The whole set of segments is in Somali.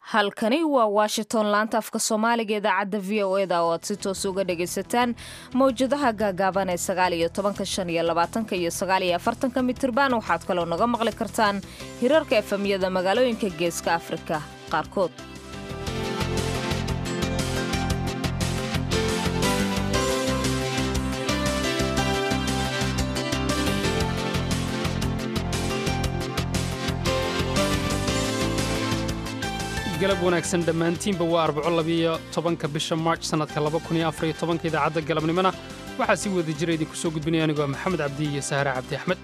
halkani waa washington laanta afka soomaaliga idaacadda v o eda oo aad si toos uga dhagaysataan mawjadaha gaagaaban ee sagaal iyo tobanka shan iyo labaatanka iyo sagaal iyo afartanka mitirban waxaad kaloo naga maqli kartaan hirarka efemyada magaalooyinka geeska afrika qaarkood galab wanaagsan dhammaantiinba waa arbaco labiyo tobanka bisha march sannadka laba kun iyo afariyo tobanka idaacadda galabnimona waxaa si wada jira idinku soo gudbinaya anigoo maxamed cabdi iyo sahra cabdi axmed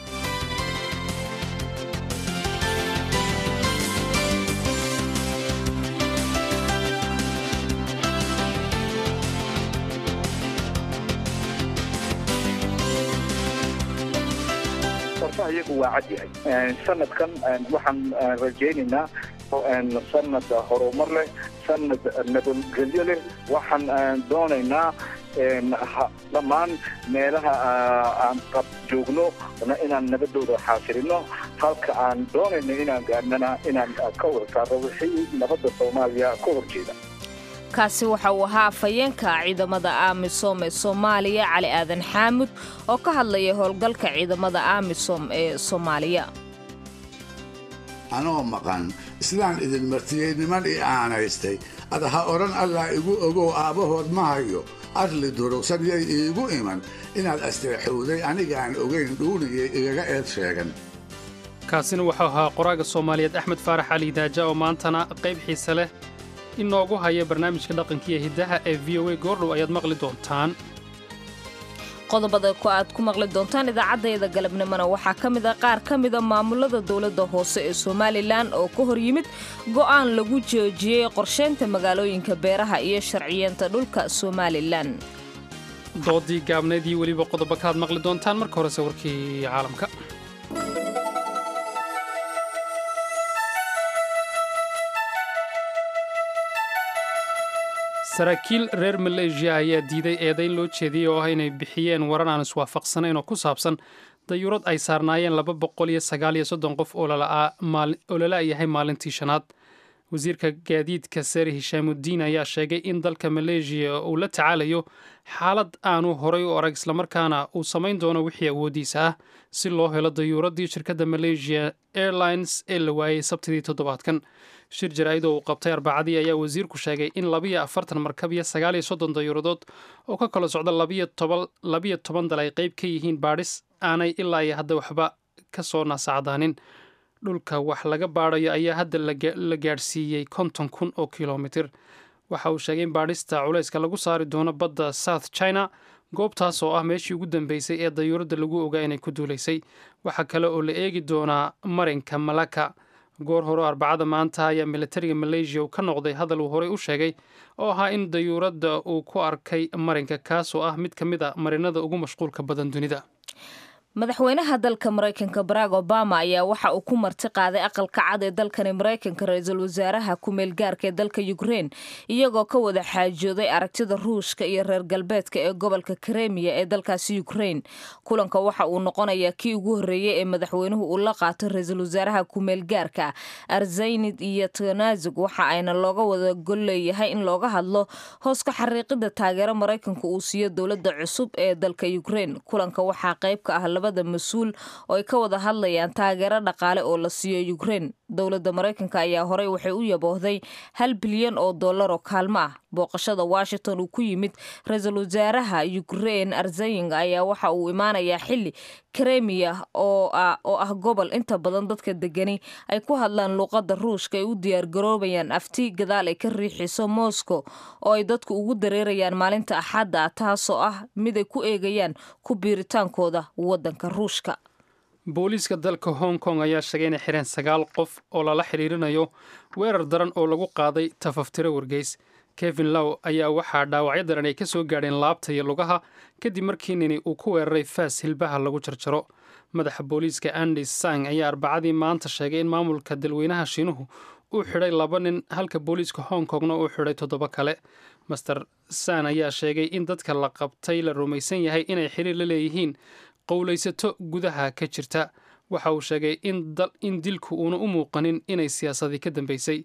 qorfaha iyagu waa cad yahay sanadkan waxaan rajaynaynaa sanad horumar leh sanad nabadgelyo leh waxaan doonaynaa dhammaan meelaha aan qab joogno inaan nabadooda xaasilino halka aan doonayno inaan gaarnana inaan ka warsaaro wixii nabadda soomaaliya ka horjeeda kaasi waxa uu ahaa afhayeenka ciidamada amisom ee soomaaliya cali aadan xaamud oo ka hadlaya howlgalka ciidamada amisom ee soomaaliya anoo maqan islaan idin martiyey niman ii aanaystay ad ha odhan allah igu ogow aabbahood ma hayo arli durugsan yay iigu iman inaad asteexowday anigaan ogayn dhuuniyay igaga eed sheegan kaasina wuxuu ahaa qoraaga soomaaliyeed axmed faarax cali daaja oo maantana qayb xiise leh inoogu haya barnaamijka dhaqankiiyo hiddaha ee v o a goordhow ayaad maqli doontaan qodobada ku aad ku maqli doontaan idaacaddayda galabnimona waxaa ka mid a qaar ka mida maamulada dowladda hoose ee somalilan oo ka hor yimid go'aan lagu joojiyey qorshaynta magaalooyinka beeraha iyo sharciyeenta dhulka somalilan doodii gaabnayd iyo weliba qodobo kalaad maqli doontaan marka horese warkii caalamka saraakiil reer maleeshiya ayaa diiday eedayn loo jeediyey oo ah inay bixiyeen waran aan iswaafaqsanayn oo ku saabsan dayuurad ay saarnaayeen laba boqol iyo sagaal iyo soddon qof oo lala yahay maalintii shanaad wasiirka gaadiidka sare hishaamudiin ayaa sheegay in dalka maleeshiya uu la tacaalayo xaalad aanu horay u arag islamarkaana uu samayn doono wixii awooddiisa ah si loo helo dayuuraddii shirkadda malaysia airlines ee la waayey sabtidii toddobaadkan shir jaraa'id oo uu qabtay arbacadii ayaa wasiirku sheegay in labiyo afartan markab iyo sagaal iyo soddon dayuuradood oo ka kala socda labiyo toban dal ay qayb ka yihiin baadhis aanay ilaa iyo hadda waxba ka soo naasacdaanin dhulka wax laga baadhayo ayaa hadda la gaadhsiiyey konton kun oo kilomitir waxa uu sheegay in baadhista culayska lagu saari doono badda south china goobtaas oo ah meeshii ugu dambeysay ee dayuuradda lagu ogaa inay ku duulaysay waxaa kale oo la eegi doonaa marinka malaka goor hore arbacada maanta ayaa militariga maleeshiya uu ka noqday hadal uu horey u sheegay oo ahaa in dayuuradda uu ku arkay marinka kaas oo ah mid ka mid a marinada ugu mashquulka badan dunida madaxweynaha dalka maraykanka barack obama ayaa waxa uu ku marti qaaday aqalka cad ee dalkani maraykanka ra-iisul wasaaraha ku-meel gaarka ee dalka ukrein iyagoo ka wada xaajooday aragtida ruushka iyo reer galbeedka ee gobolka kremiya ee dalkaasi ukrein kulanka waxa uu noqonayaa kii ugu horreeyey ee madaxweynuhu uu la qaato ra-iisul wasaaraha ku-meel gaarka arzaynid iyo tanazug waxa ayna looga wada gol leeyahay in looga hadlo hoos ka xariiqida taageero maraykanka uu siiyo dowladda cusub ee dalka ukrein kulanka waxaa qayb ka ah labada mas-uul oo ay ka wada hadlayaan taageero dhaqaale oo la siiyo ukrein dowladda maraykanka ayaa horey waxay u yaboohday hal bilyan oo dollar oo kaalmo ah booqashada washington uu ku yimid ra-iisul wasaaraha ukrein arzaying ayaa waxa uu imaanayaa xili kremiya oo ah gobol inta badan dadka degani ay ku hadlaan luuqadda ruushka ay u diyaargaroobayaan afti gadaal ay ka riixiso moscow oo ay dadku ugu dareerayaan maalinta axadda ah taasoo ah mid ay ku eegayaan ku biiritaankooda waddanka ruushka booliiska dalka hong kong ayaa sheegay inay xireen sagaal qof oo lala xidhiirinayo weerar daran oo lagu qaaday tafaftiro wargeys kevin low ayaa waxaa dhaawacyo daran ay ka soo gaadheen laabta iyo lugaha kadib markii nini uu ku weeraray faas hilbaha lagu jarjaro madaxa booliiska andi sang ayaa arbacadii maanta sheegay in maamulka dalweynaha shiinuhu uu xidhay laba nin halka booliiska hong kongna uu xidhay toddoba kale master san ayaa sheegay in dadka la qabtay la rumaysan yahay inay xiriir la leeyihiin qowlaysato gudaha ka jirta waxa uu sheegay in dilku uuna u muuqanin inay siyaasadii ka dambeysay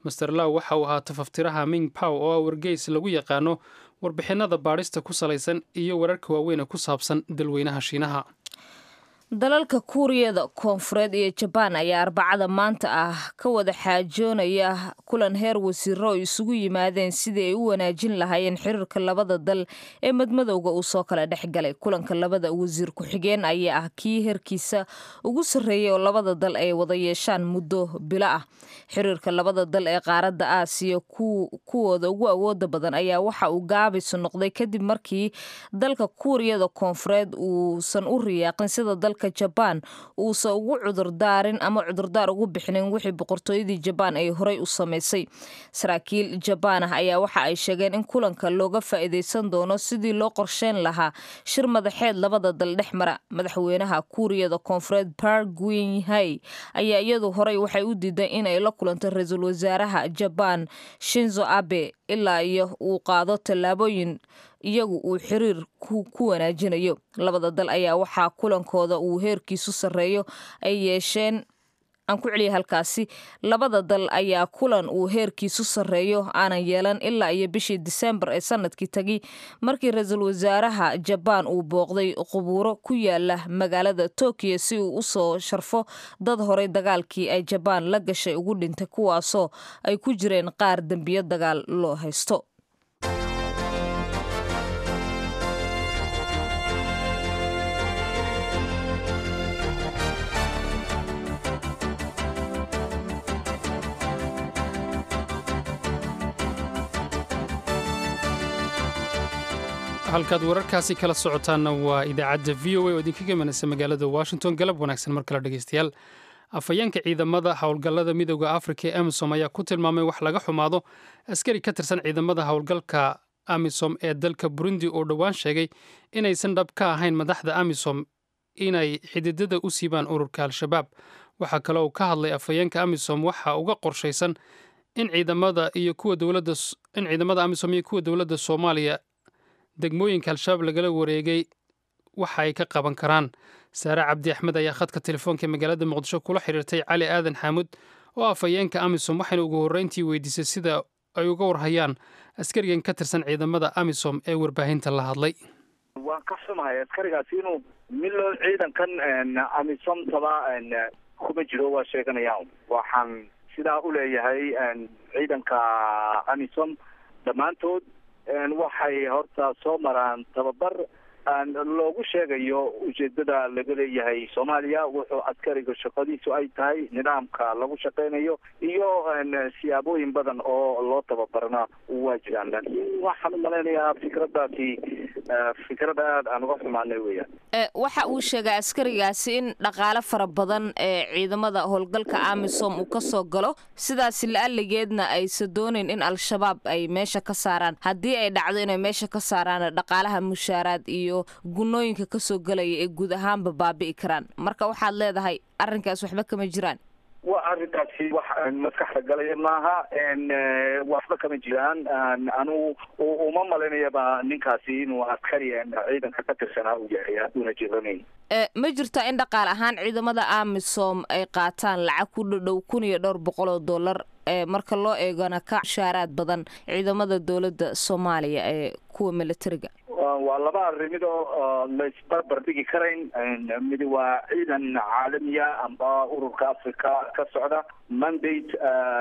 master law waxa uu ahaa tafaftiraha ming pow oo ah wargeys lagu yaqaano warbixinada baadhista ku salaysan iyo wararka waaweyn ee ku saabsan dalweynaha shiinaha dalalka kuuriyada koonfureed iyo jabaan ayaa arbacada maanta ah ka wada xaajoonaya kulan heer wasiiro oo isugu yimaadeen sidii ay u wanaajin lahaayeen xiriirka labada dal ee madmadowga uu soo kala dhex galay kulanka labada wasiir ku-xigeen ayaa ah kii heerkiisa ugu sarreeyay oo labada dal ay wada yeeshaan muddo bilo ah xiriirka labada dal ee qaaradda aasiya kuwooda ugu awooda badan ayaa waxa uu gaabisu noqday kadib markii dalka kuuriyada koonfureed uusan u riyaaqin sida dalka jabaan uusan ugu cudurdaarin ama cudurdaar ugu bixinin wixii boqortooyadii jabaan ay horey u samaysay saraakiil jabaan ah ayaa waxa ay sheegeen in kulanka looga faa'iidaysan doono sidii loo qorsheyn lahaa shir madaxeed labada dal dhex mara madaxweynaha kuuriyada koonfureed park gwinhay ayaa iyadu horey waxay u diiday in ay la kulanto ra-iisul wasaaraha jabaan shinzo abe ilaa iyo uu qaado tallaabooyin iyagu uu xiriir ku wanaajinayo labada dal ayaa waxaa kulankooda uu heerkiisu sarreeyo ay yeesheen aan ku celiya halkaasi labada dal ayaa kulan uu heerkiisu sarreeyo aanan yeelan ilaa iyo bishii disembar ee sanadkii tagi markii ra-iisul wasaaraha jabaan uu booqday qubuuro ku yaala magaalada tokiyo si uu u soo sharfo dad horey dagaalkii ay jabaan la gashay ugu dhintay kuwaasoo ay ku jireen qaar dembiyo dagaal loo haysto halkaad wararkaasi kala socotaanna waa idaacadda v o a oo idinkaga imanaysa magaalada washington galab wanaagsan mar kale dhegeystayaal afhayeenka ciidamada howlgallada midooda afrika ee amisom ayaa ku tilmaamay wax laga xumaado askari ka tirsan ciidamada howlgalka amisom ee dalka burundi oo dhowaan sheegay inaysan dhab ka ahayn madaxda amisom inay xididada u siibaan ururka al-shabaab waxaa kale uu ka hadlay afhayeenka amisom waxa uga qorshaysan in ciidamada iyo kuwa dowladda in ciidamada amisom iyo kuwa dowladda soomaaliya degmooyinka al-shabaab lagala wareegay waxa ay ka qaban karaan saare cabdi axmed ayaa khadka telefoonka magaalada muqdisho kula xiriirtay cali aadan xaamud oo afhayeenka amisom waxayna ugu horreyntii weydiisay sida ay uga warhayaan askarigan ka tirsan ciidamada amisom ee warbaahinta la hadlay waan ka xumahay askarigaasi inuu milo ciidankan amisom taba kuma jiro waa sheeganayaan waxaan sidaa u leeyahay ciidanka amisom dhammaantood waxay horta soo maraan tababar loogu sheegayo ujeedada laga leeyahay soomaaliya wuxuu askariga shaqadiisu ay tahay nidaamka lagu shaqeynayo iyo siyaabooyin badan oo loo tababarna waa jiraan laakiin waxaan umalaynayaa fikraddaasi fikrad aad aan uga xumaanay weeyaan waxa uu sheegay askarigaasi in dhaqaale fara badan ee ciidamada howlgalka amisom uu kasoo galo sidaasi la-aligeedna aysan dooneyn in al-shabaab ay meesha ka saaraan haddii ay dhacdo inay meesha ka saaraan dhaqaalaha mushaaraad iyo gunooyinka kasoo galaya ee guud ahaanba baabi'i karaan marka waxaad leedahay arrinkaas waxba kama jiraan waa arrintaasi wax maskaxda galaya maaha waxba kama jiraan anugu uma malaynayaba ninkaasi inuu askari ciidanka ka tirsanaa uu yahay hadduuna jiranayn ma jirta in dhaqaal ahaan ciidamada amisom ay qaataan lacag ku dhadhow kun iyo dhowr boqol oo dollar marka loo eegana ka mushaaraad badan ciidamada dowladda soomaaliya ee kuwa militariga waa laba arrimid oo laisbarbar dhigi karayn mid waa ciidan caalamiya amba ururka africa ka socda mandate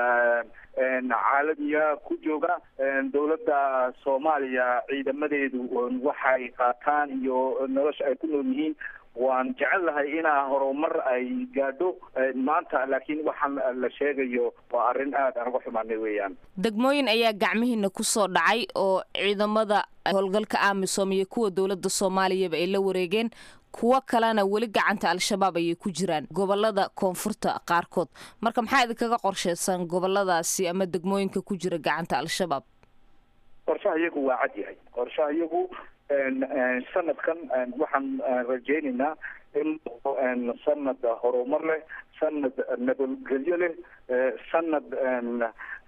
caalamiya ku jooga dowladda soomaaliya ciidamadeedu waxay qaataan iyo nolosha ay ku nool yihiin waan jecel lahay inaa horumar ay gaadho maanta laakiin waxaan la sheegayo waa arrin aad aan uga xumaanay weeyaan degmooyin ayaa gacmihiina kusoo dhacay oo ciidamada howlgalka amisom iyo kuwa dowladda soomaaliyaba ay la wareegeen kuwo kalena weli gacanta al-shabaab ayay ku jiraan gobolada koonfurta qaarkood marka maxaa idinkaga qorsheysan goboladaasi ama degmooyinka ku jira gacanta al-shabaab qorshaha iyagu waa cad yahay qorshaha iyagu sanadkan waxaan rajaynaynaa in sanad horumar leh sanad nabadgelyo leh sanad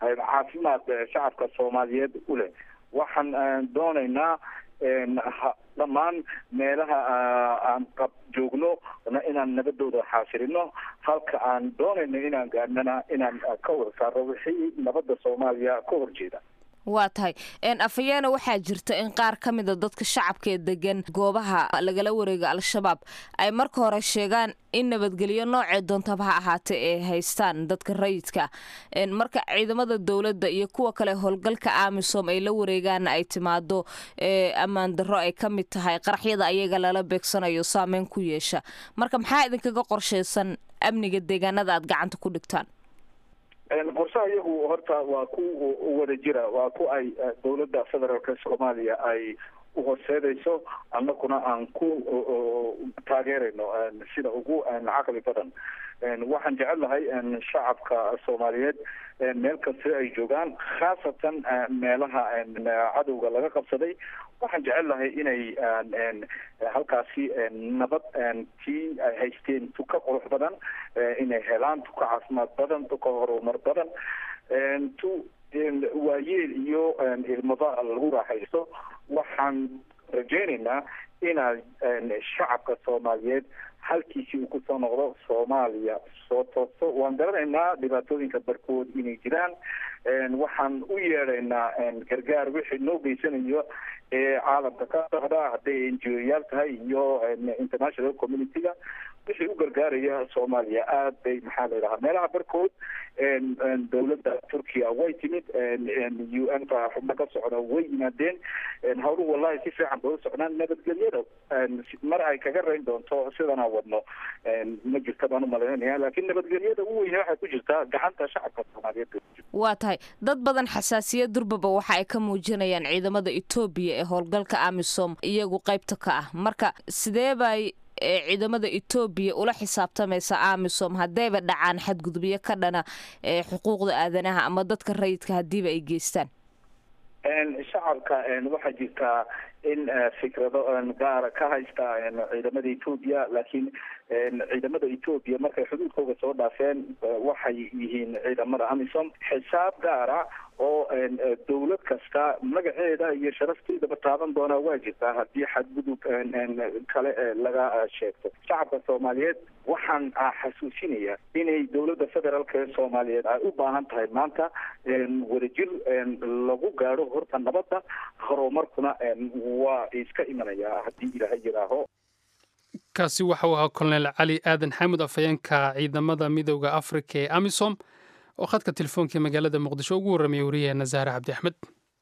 caafimaad shacabka soomaaliyeed u leh waxaan doonaynaa dhammaan meelaha aan qab joogno inaan nabadooda xaasirino halka aan doonayno inaan gaadhnana inaan ka wada saarno wixii nabadda soomaaliya ka horjeeda waa tahay afhayeena waxaa jirta in qaar ka mida dadka shacabka ee degan goobaha lagala wareega al-shabaab ay marka hore sheegaan in nabadgelyo noocee doontaba ha ahaatee ay haystaan dadka rayidka marka ciidamada dowladda iyo kuwa kale howlgalka amisom ay la wareegaana ay timaado ammaan darro ay ka mid tahay qaraxyada ayaga lala beegsanayo saameyn ku yeesha marka maxaa idinkaga qorshaysan amniga deegaanada aad gacanta ku dhigtaan qorshaha iyagu horta waa ku wada jira waa ku ay dowladda federaalka soomaaliya ay uhorseedayso annaguna aan ku taageerayno sida ugu caqli badan waxaan jecelahay shacabka soomaaliyeed meel kasta ay joogaan khaasatan meelaha cadowga laga qabsaday waxaan jecelahay inay halkaasi nabad tii ay haysteen tuka qurux badan inay helaan tuka caafimaad badan tuka horumar badan tu waayeel iyo ilmaba lagu raaxaysto waxaan rajaynaynaa inaad shacabka soomaaliyeed halkiisii uu kusoo noqdo soomaaliya soo toosto waan garanaynaa dhibaatooyinka barkood inay jiraan waxaan u yeedhaynaa gargaar wixii noo geysanayo ee caalamka ka socda hadday n g o yaal tahay iyo international community-ga wixii u gargaaraya soomaaliya aad bay maxaa la yidhahaa meelaha barkood dowladda turkiya way timid u n ka xubno ka socda way yimaadeen hawluhu wallahi si fiican bay u socdaan nabadgelyada mar ay kaga rayn doonto sidanaa wadno ma jirta baan umalaynaya laakiin nabadgelyada u weyne waxay ku jirtaa gacanta shacabka soomaaliyeed bay ku jirta waa tahay dad badan xasaasiyad durbaba waxa ay ka muujinayaan ciidamada etoobiya ee howlgalka amisom iyagu qaybta ka ah marka sidee bay ciidamada etoobiya ula xisaabtamaysa amisom haddayba dhacaan xadgudubyo ka dhana xuquuqda aadanaha ama dadka rayidka haddiiba ay geystaan shacabka waxaa jirtaa in fikrado gaara ka haysta ciidamada etoobiya laakiin ciidamada etoobiya markay xuduudkooga soo dhaafeen waxay yihiin ciidamada amisom xisaab gaara oo dowlad kasta magaceeda iyo sharafteedaba taaban doonaa waa jirtaa haddii xadgudub kale laga sheegto shacabka soomaaliyeed waxaan xasuusinayaa inay dowladda federaalk ee soomaaliyeed ay u baahan tahay maanta wadajir lagu gaadho horta nabadda horumarkuna waa iska imanayaa haddii ilaahay yidhaaho kaasi waxa uu ahaa kolonel cali aadan xaamud afhayeenka ciidamada midooda afrika ee amisom oo khadka telefoonkai magaalada muqdisho ugu warramaya wariyaheena zahre cabdi axmed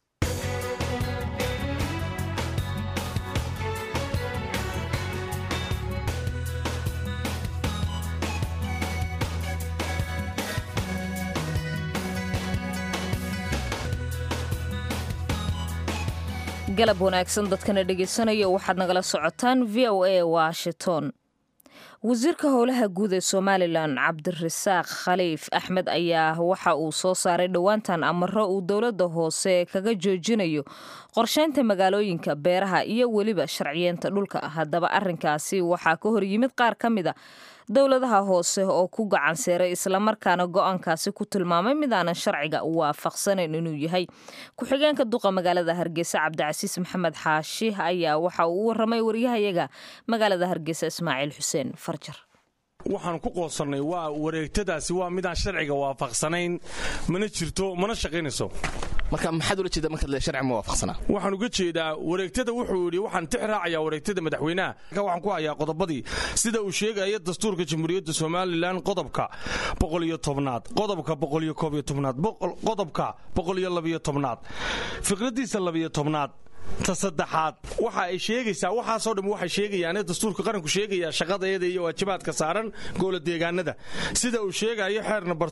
galab wanaagsan dadkana dhegaysanaya waxaad nagala socotaan v o a washington wasiirka howlaha guud ee somalilan cabdirasaaq khaliif axmed ayaa waxa uu soo saaray dhowaantan amaro uu dowladda hoose kaga joojinayo qorsheynta magaalooyinka beeraha iyo weliba sharciyeenta dhulka haddaba arinkaasi waxaa ka hor yimid qaar ka mid a dowladaha hoose oo ku gacan seeray islamarkaana go-aankaasi ku tilmaamay midaanan sharciga waafaqsanayn inuu yahay ku-xigeenka duqa magaalada hargeysa cabdicasiis maxamed xaashi ayaa waxa uu u waramay waryahayaga magaalada hargeysa ismaaciil xuseen farjar waxaan ku qoosannay waa wareegtadaasi waa midaan sharciga waafaqsanayn mana jirto mana shaqaynayso marka maxaad ula jeeda markaad le sharci ma waafaqsanaa waxaan uga jeedaa wareegtada wuxuu yidhi waxaan tix raacayaa wareegtada madaxweynaha waxaan ku hayaa qodobadii sida uu sheegaya dastuurka jamhuuriyadda somalilan qodobka boqoliyo tobnaad qodobka boqoliyo koobiyo tobnaad qodobka boqoliyo labiyo tobnaad fikradiisa labiyo tobnaad ta saddexaad waxa ay sheegaysaa waxaasoo dham waxay sheegayaane dastuurka qaranku sheegayaa shaqadeeda iyo waajibaadka saaran goola deegaanada sida uu sheegayo xeer namber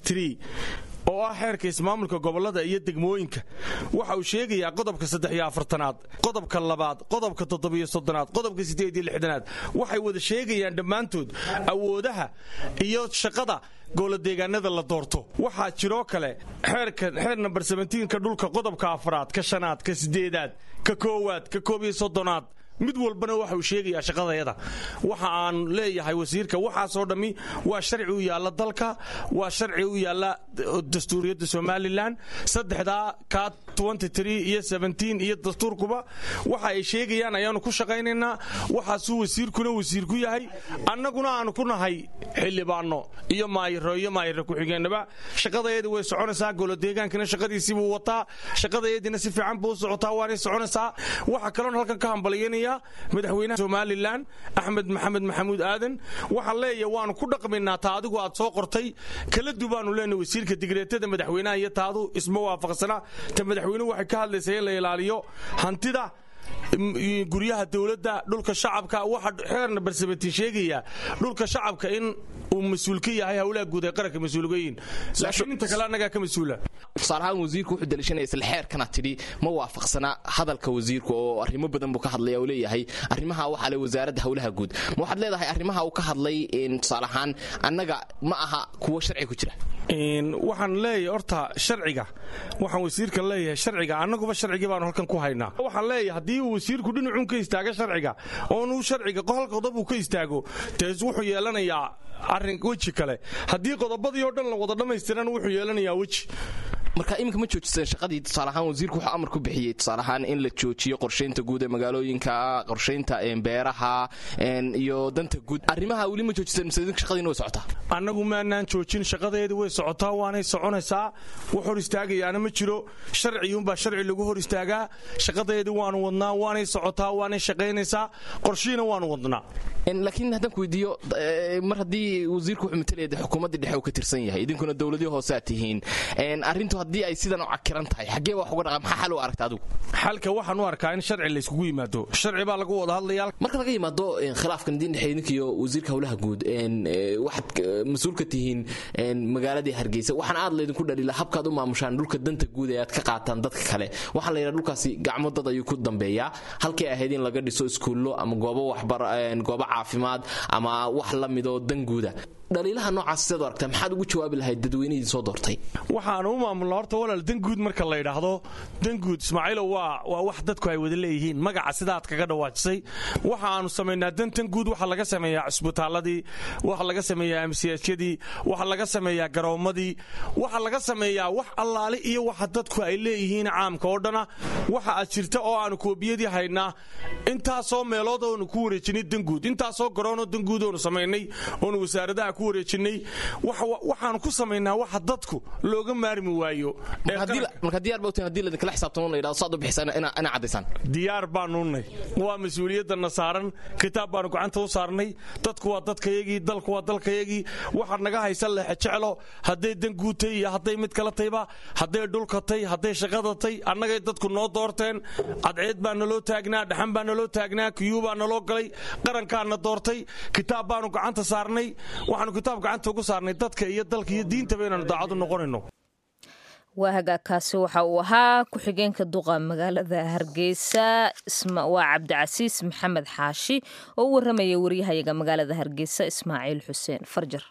oo ah xeerka ismaamulka gobolada iyo degmooyinka waxa uu sheegayaa qodobka saddex iyo afartanaad qodobka labaad qodobka toddobiyo soddonaad qodobka siddeed iyo lixdanaad waxay wada sheegayaan dhammaantood awoodaha iyo shaqada gooladeegaanada la doorto waxaa jiroo kale xeerka xeer namber ka dhulka qodobka afraad ka shanaad ka sideedaad ka koowaad ka koob iyo soddonaad mid walbana waxa uu sheegayaa shaqadayada waxa aan leeyahay wasiirka waxaasoo dhammi waa sharci u yaalla dalka waa sharci u yaalla dastuuriyadda somalilan saddexdaa kaa iyo iyo dastuurkuba waxa ay sheegayaan ayaanu ku shaqaynaynaa waxaasuu wasiirkuna wasiir ku yahay annaguna aanu ku nahay xildhibaanno iyo maayiro iyo maayiro ku-xigeenaba shaqadayadii way soconaysaa golodeegaankina shaqadiisii buu wataa shaqadayadiina si fiican buu u socotaa waanay soconaysaa waxaa kaloon halkan ka hambalyanaya madaxweynaha somalilan axmed maxamed maxamuud aadan waxaan leeyahay waanu ku dhaqmaynaa taa adigu aad soo qortay kala dubaanu leenahay wasiirka digreetada madaxweynaha iyo taadu isma waafaqsana ta madaxweynuhu waxay ka hadlaysaa in la ilaaliyo hantida guryaha dowladda dhulka shacabka waxa xeerna barsabatiin sheegaya dhulka shacabka in uu mas-uul ka yahay howlaha guud ee qaranka mas-uulgayiin laakiin inta kale annagaa ka mas-uula tusaale ahaan wasiirku wuxuu daliishanaya isla xeerkana tidhi ma waafaqsana hadalka wasiirku oo arrimo badan buu ka hadlaya oo leeyahay arrimaha waxaa le wasaaradda howlaha guud ma waxaad leedahay arrimaha uu ka hadlay tusaale ahaan annaga ma aha kuwo sharci ku jira waxaan leeyahay horta sharciga waxaan wasiirka leeyahay sharciga annaguba sharcigii baanu halkan ku haynaa waxaan leeyahay haddii uu wasiirku dhinacuun ka istaaga sharciga oonuu sharciga hal qodob uu ka istaago dee wuxuu yeelanayaa arrin weji kale haddii qodobadii oo dhan la wada dhammaystiran wuxuu yeelanayaa weji marka iminka ma joojiseen shaqadii tusaale ahaan wasiirku wuxuu amar ku bixiyey tusaale ahaan in la joojiyo qorshaynta guud ee magaalooyinka qorshaynta beeraha iyo danta guud arrimaha weli ma joojiseen mise idinka shaqadiina way socotaa annagu maanaan joojin shaqadeedii way socotaa waanay soconaysaa wax hor istaagayaana ma jiro sharciyuunbaa sharci lagu hor istaagaa shaqadeedii waanu wadnaa waanay socotaa waanay shaqaynaysaa qorshiina waanu wadnaa laakiin haddaan ku weydiiyo mar haddii wasiirku wuxuu matalaya de xukuumaddii dhexe uu ka tirsan yahay idinkuna dowladii hoose aad tihiin arrintu haddii ay sidan u cakiran tahay xaggee baa wax uga dhaqa maxaa xal u aragta adigu xalka waxaan u arkaa in sharci layskugu yimaado sharci baa lagu wada hadlaya marka laga yimaado khilaafkan idin dhexeeya idinka iyo wasiirka howlaha guud waxaad mas-uul ka tihiin magaaladii hargeysa waxaan aad laydinku dhalila habkaad u maamushaan dhulka danta guud ee aad ka qaataan dadka kale waxaa la yidhaha dhulkaasi gacmo dad ayuu ku dambeeyaa halkay ahayd in laga dhiso iskuullo ama goobo waxbar goobo caafimaad ama wax la midoo dan guuda dhaliilaha noocaas sidaad u aragtaa maxaad ugu jawaabi lahayd dadweynihii soo doortay waxaanu u maamulnaa horta walaal danguud marka la yidhaahdo danguud ismaaciilow waa waa wax dadku ay wada leeyihiin magaca sidaad kaga dhawaajisay waxa aanu samaynaa dantan guud waxaa laga sameeyaa cusbitaaladii waxaa laga sameeyaa amsiyaajyadii waxaa laga sameeyaa garoommadii waxaa laga sameeyaa wax allaale iyo waxa dadku ay leeyihiin caamka oo dhana waxa aad jirta oo aanu koobiyadii haynaa intaasoo meelood oonu ku wareejinay danguud intaasoo garoonoo danguud oonu samaynay oonu wasaaradaha ku wareejinay waxaanu ku samaynaa waxa dadku looga maarmi waayo marka diyaar bawtiin hadii laidinkala xisaabtamo la yidhahdo saad u bixisaan inaa caddaysaan diyaar baanunay waa mas-uuliyaddanna saaran kitaab baanu gacanta u saarnay dadku waa dadkayagii dalku waa dalkayagii waxaad naga haysan lexe jeclo hadday danguutay iyo hadday mid kala tayba hadday dhulkatay hadday shaqadatay annagay dadku noo doorteen cadceed baa naloo taagnaa dhaxan baa naloo taagnaa kiyuu baa naloo galay qarankaana doortay kitaab baanu gacanta saarnay waxaanu kitaab gacanta ugu saarnay dadka iyo dalka iyo diintaba inaanu daacadu noqonayno waa hagaagkaasi waxa uu ahaa ku-xigeenka duqa magaalada hargeysa waa cabdicasiis maxamed xaashi oo u warramaya waryahayaga magaalada hargeysa ismaaciil xuseen farjar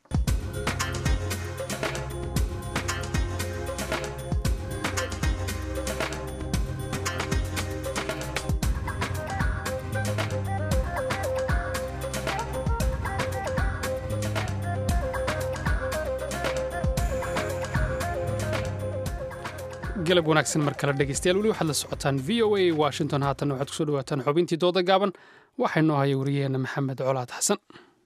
galab wanaagsan mar kale dhegeystayaal weli waxaad la socotaan v o a washington haatan waxaad kusoo dhawaataan xubintii dooda gaaban waxaa inoo haya wariyaheenna maxamed colaad xasan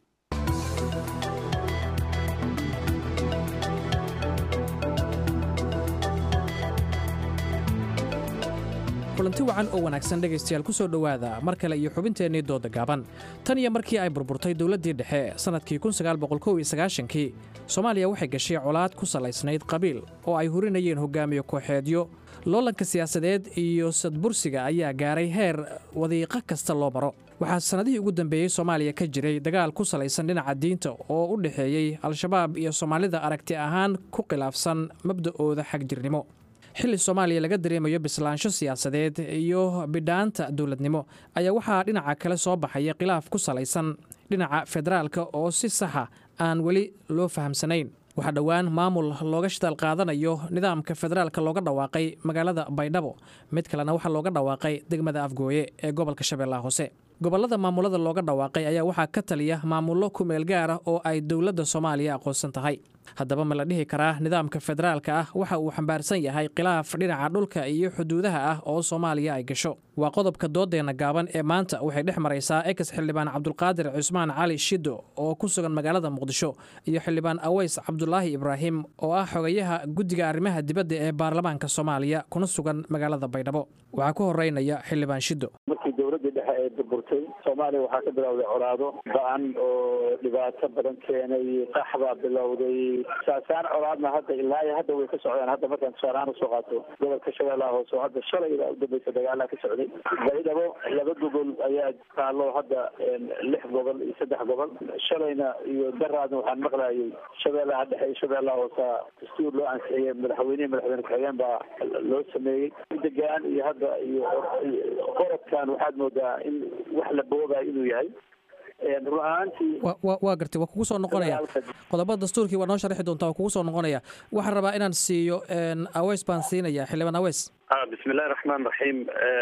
kulanti wacan oo wanaagsan dhegaystayaal ku soo dhowaada mar kale iyo xubinteennii dooda gaaban tan iyo markii ay burburtay dowladdii dhexe sannadkii kii soomaaliya waxay gashay colaad ku salaysnayd qabiil oo ay hurinayeen hogaamiye kooxeedyo loolanka siyaasadeed iyo sadbursiga ayaa gaaray heer wadiiqo kasta loo maro waxaa sannadihii ugu dambeeyey soomaaliya ka jiray dagaal ku salaysan dhinaca diinta oo u dhexeeyey al-shabaab iyo soomaalida aragti ahaan ku khilaafsan mabda'ooda xagjirnimo xilli soomaaliya laga dareemayo bislaansho siyaasadeed iyo bidhaanta dowladnimo ayaa waxaa dhinaca kale soo baxaya khilaaf ku salaysan dhinaca federaalka oo si saxa aan weli loo fahamsanayn waxaa dhowaan maamul looga shitaal qaadanayo nidaamka federaalka looga dhawaaqay magaalada baydhabo mid kalena waxaa looga dhawaaqay degmada afgooye ee gobolka shabeellaha hoose gobollada maamulada looga dhawaaqay ayaa waxaa ka taliya maamullo kumeel gaar ah oo ay dowladda soomaaliya aqoonsan tahay haddaba ma la dhihi karaa nidaamka federaalka ah waxa uu xambaarsan yahay khilaaf dhinaca dhulka iyo xuduudaha ah oo soomaaliya ay gasho waa qodobka doodeenna gaaban ee maanta waxay dhex maraysaa ex xildhibaan cabdulqaadir cusmaan cali shido oo ku sugan magaalada muqdisho iyo xildhibaan aweys cabdulaahi ibraahim oo ah xogayaha guddiga arrimaha dibadda ee baarlamaanka soomaaliya kuna sugan magaalada baydhabo waxaa ku horeynaya xildhibaan shido markii dowladdii dhexe ee burburtay soomaaliya waxaa ka bilowday colaado ba-an oo dhibaato badan keenay qax baa bilowday saasaan colaadna hadda ilaa iyo hadda way ka socdaan hadda markaan tusaalahaan usoo qaato gobolka shabeellaha hoose oo hadda shalay ilaa udambeysa dagaalaa ka socday baydhabo laba gobol ayaa taalo hadda lix gobol iyo saddex gobol shalayna iyo daraadna waxaan maqlayay shabeellaha dhexe iyo shabeellaha hoose dastuur loo ansixiyey madaxweynehi madaxweyne ku-xigeen baa loo sameeyey degaan iyo hadda iyo qorodkan waxaad moodaa in wax la boobayo inuu yahay run ahaantii waa gartay waa kugu soo noqonaya qodobada dastuurkii waa noo sharxi doontaa waa kugu soo noqonaya waxaan rabaa inaan siiyo aweys baan siinaya xildhibaan aweys bismillahi raxmaan raxiim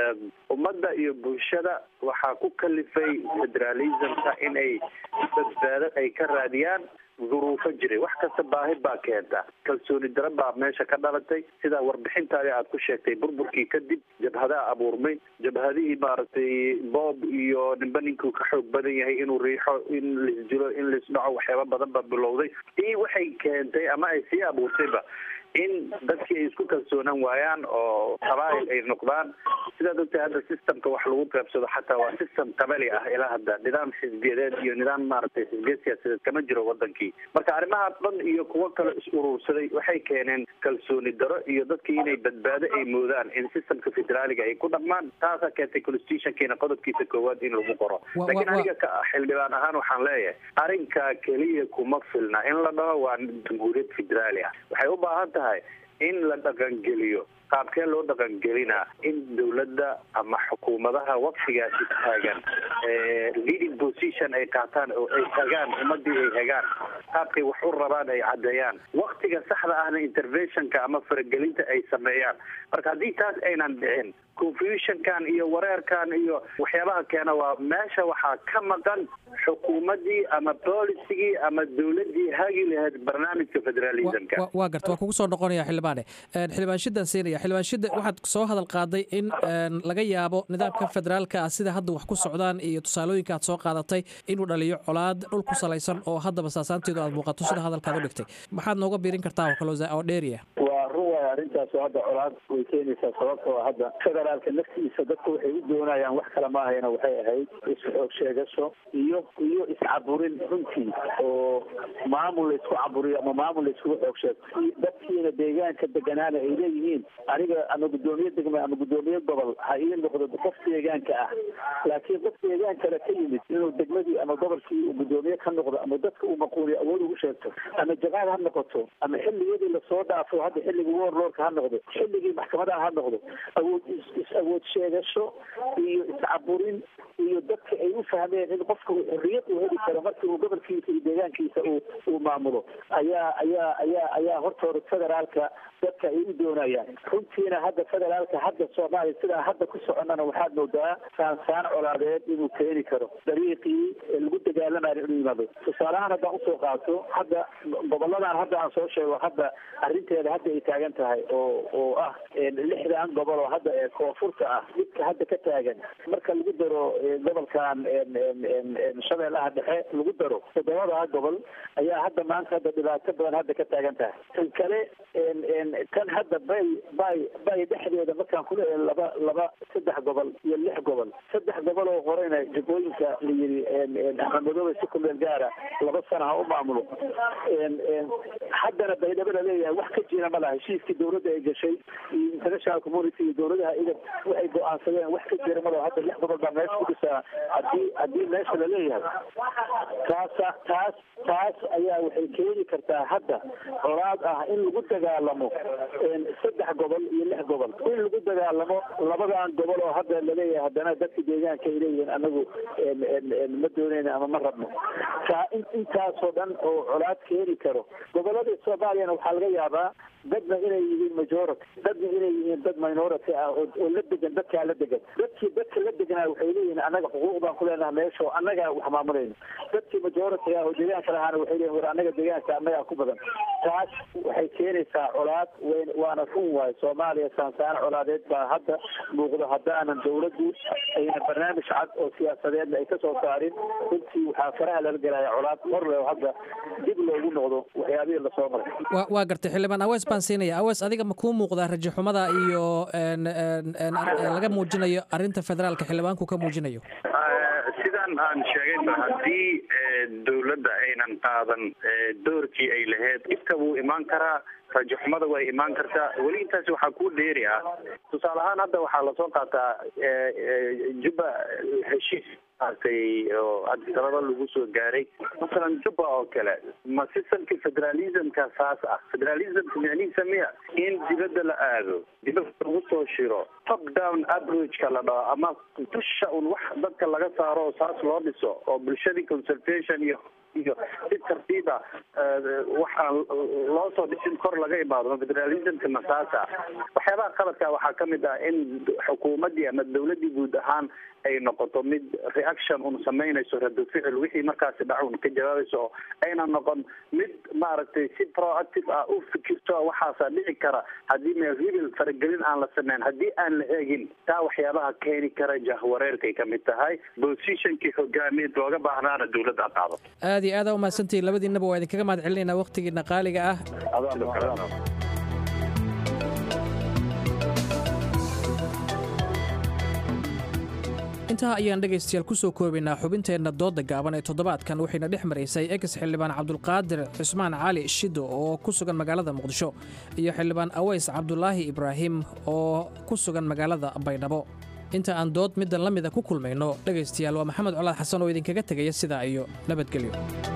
ummadda iyo bulshada waxaa ku kalifay federalismka in ay badbaado ay ka raadiyaan duruufo jiray wax kasta baahi baa keenta kalsooni dara baa meesha ka dhalatay sidaa warbixintaadi aad ku sheegtay burburkii kadib jabhadaa abuurmay jabhadihii maaragtay boob iyo nimba ninkuu ka xoog badan yahay inuu riixo in laisdilo in laisdhaco waxyaaba badan baa bilowday ii waxay keentay ama ay sii abuurtayba in dadkii ay isku kalsoonaan waayaan oo qabaa'il ay noqdaan sidaad ogtahay hadda systemka wax lagu qaybsado xataa waa system qabali ah ilaa hadda nidaam xisbiyadeed iyo nidaam maaragtay xisbiyad siyaasadeed kama jiro wadankii marka arrimaha dhan iyo kuwo kale is urursaday waxay keeneen kalsooni daro iyo dadkii inay badbaado ay moodaan in systemka federaaliga ay ku dhaqmaan taasaa keentay constitutionkiina qodobkiisa koowaad in lagu qoro laakiin aniga ka xildhibaan ahaan waxaan leeyahay arrinkaa keliya kuma filna in la dhaho waa jamhuuriyad federaali ah waxay u baahan tahay in la dhaqangeliyo qaabkee loo dhaqangelinaa in dowladda ama xukuumadaha waqtigaasi taagan leading position ay qaataan oo ay hagaan ummadii ay hagaan qaabkay wax u rabaan ay caddeeyaan waqtiga saxda ahna interventionka ama faragelinta ay sameeyaan marka haddii taas aynan dhicin confusionkan iyo wareerkan iyo waxyaabaha keena waa meesha waxaa ka maqan xukuumadii ama boolicigii ama dowladii hagi lahayd barnaamijka federalismka waa garta waa kugu soo noqonaya xildhibaane xildhibaan shidan siinaya xildhibaan shida waxaad soo hadal qaaday in laga yaabo nidaamka federaalka ah sida hadda wax ku socdaan iyo tusaalooyinka aad soo qaadatay inuu dhaliyo colaad dhul ku salaysan oo haddaba saasaanteedu aad muuqato sida hadalkaad u dhigtay maxaad nooga biirin kartaa oo dheeriya waa run waay arrintaas oo hadda colaad way keenaysaa sababtoo hadda federaalka naftiisa dadku waxay u doonayaan wax kale maahayna waxay ahayd isxoog sheegasho iyo iyo iscaburin runtii oo maamul laysku caburiyo ama maamul layskugu xoog sheegto dadkiina deegaanka deganaana ay leeyihiin aniga ama guddoomiye degma ama guddoomiye gobol ha ii noqdo qof deegaanka ah laakiin qof deegaan kale ka yimid inuu degmadii ama gobolkii uu guddoomiye ka noqdo ama dadka uu maquuliyo awood ugu sheegto ama jaqaad ha noqoto ama xilligiyadii lasoo dhaafo hadda xilligii warlordka ha noqdo xilligii maxkamadaha ha noqdo awood is awood sheegasho iyo iscaburin iyo dadka ay u fahmeen in qofka xorriyad uu heli karo markii uu gobolkiisa iyo deegaankiisa uu uu maamulo ayaa ayaa ayaa ayaa hortooda federaalka dadka ay u doonayaan runtiina hadda federaalka hadda soomaaliya sidaa hadda ku soconnana waxaad moodaa saansaan colaadeed inuu keeni karo dariiqii lagu dagaalamayo inuu yimaado tusaalahaan haddaan usoo qaato hadda goboladan hadda aan soo sheego hadda arrinteeda hadda ay taagan tahay oo oo ah lixdan gobol oo hadda ee koonfurta ah midka hadda ka taagan marka lagu daro gobolkan shabeellaha dhexe lagu daro toddobadaa gobol ayaa hadda maanta hadda dhibaato badan hadda ka taagan tahay tan kale tan hadda bay bay bay dhexdeeda markaan ku leeyahay laba laba saddex gobol iyo lix gobol saddex gobol oo horeyna jagooyinka la yiri axmedmadoobe si ku meel gaara laba sana ha u maamulo haddana baydhabo la leeyahay wax ka jira ma laha heshiiskii dowladda ay gashay iyo international community iyo dowladaha idan waxay go-aansadeen wax ka jira ma laha hadda lix gobol baa meesha ku dhisaa hadii haddii meesha la leeyahay taasa taas taas ayaa waxay keeni kartaa hadda colaad ah in lagu dagaalamo saddex gobol iyo lix gobol in lagu dagaalamo labadan gobol oo hadda laleeyahay haddana dadka deegaanka ay leeyihiin anagu ma dooneyna ama ma rabno taa intaasoo dhan oo colaad keeni karo goboladii soomaaliyana waxaa laga yaabaa dadna inay yihiin majority dadna inay yihiin dad minority ah oo oo la degan dadkaa la degan dadkii dadka la deganaa waxay leeyihiin annaga xuquuq baan ku leenaha meesha oo annagaa wax maamulayno dadkii majority ah oo deegaanka lahaana waxay leeyihin war annaga deegaanka annagaa ku badan taas waxay keenaysaa colaad weyn waana run waayo soomaaliya saansaano colaadeed baa hadda muuqdo haddaanan dawladdu ayna barnaamij cad oo siyaasadeedna ay kasoo saarin runtii waxaa faraha lala gelaya colaad hor leh oo hadda dib loogu noqdo waxyaabihii lasoo maray waa waa gartay xildhibaan awees baan siinaya awees adiga ma kuu muuqdaa rajaxumada iyo een, een, een, ar- laga muujinayo arrinta federaalka xildhibaanku ka muujinayo sidaan aan sheegayba haddii eh, dowladda aynan qaadan eh, doorkii ay lahayd dhibka wuu imaan karaa rajaxumada way imaan kartaa weli intaasi waxaa ku dheeri ah tusaale ahaan hadda waxaa lasoo qaataa eh, eh, juba heshiis maaragtay oo adisababa lagu soo gaaray masalan juba oo kale ma sistamka federalismka saas ah federalismka micnihiisa miya in dibadda la aado dibadda lagu soo shiro top down approachka la dhaho ama dusha un wax dadka laga saaro oo saas loo dhiso oo bulshadii consultation iyo iyo si tartiiba waxaan loo soo dhisin kor laga imaado federalismka masaasa waxyaabaha qaladka waxaa kamid ah in xukuumaddii ama dawladdii guud ahaan ay noqoto mid reaction un samaynayso rado ficil wixii markaasi dhac un ka jawaabayso oo ayna noqon mid maaragtay si proactive ah u fikirto waxaasaa dhici kara haddii meel hibil faragelin aan la sameyn haddii aan la eegin taa waxyaabaha keeni kara jahwareerkay kamid tahay positionkii hogaamiyeed looga baahnaana dawladda ha qaadato aad iyo aada umahadsantihiin labadiinaba waa idinkaga mahad celinaynaa wakhtigiina qaaliga ah intaa ayaan dhegaystayaal ku soo koobaynaa xubinteenna doodda gaaban ee toddobaadkan waxayna dhex maraysay ex xildhibaan cabdulqaadir cismaan cali shido oo ku sugan magaalada muqdisho iyo xildhibaan aweys cabdulaahi ibraahim oo ku sugan magaalada baydhabo inta aan dood middan la mida ku kulmayno dhegaystayaal waa maxamed colaad xasan oo idinkaga tegaya sidaa iyo nabadgelyo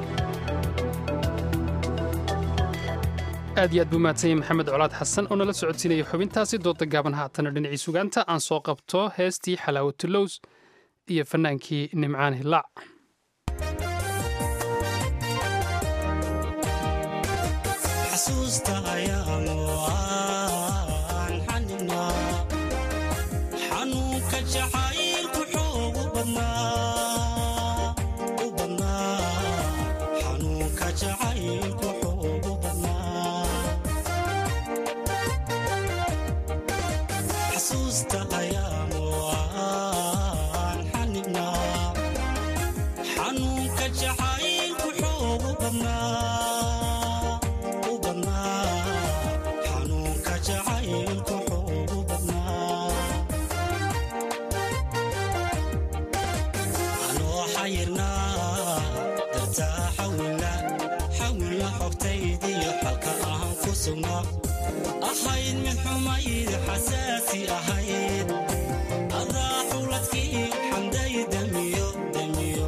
aad iyo aad buu mahadsanyay maxamed colaad xasan oo nala socodsiinaya xubintaasi dooda gaaban haatana dhinacii sugaanta aan soo qabto heestii xalaawatulows iyo fannaankii nimcaan hilaac ahayd mid xumayd xasaasi ahayd adaa xuladkii xamday damiyo damiyo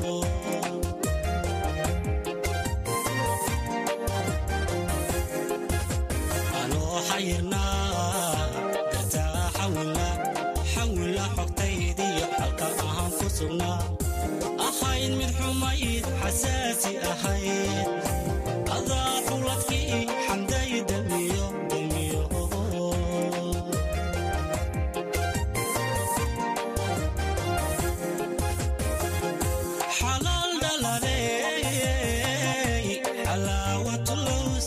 anoo xayirnaa dartaa xawila xawila xogtaydiyo xalka ahaan ku sugnaa ahayd mid xumayd xasaasi ahayd adaa xuladkii xamday damiyo damiyo xalaal dhaladey xalaawatulows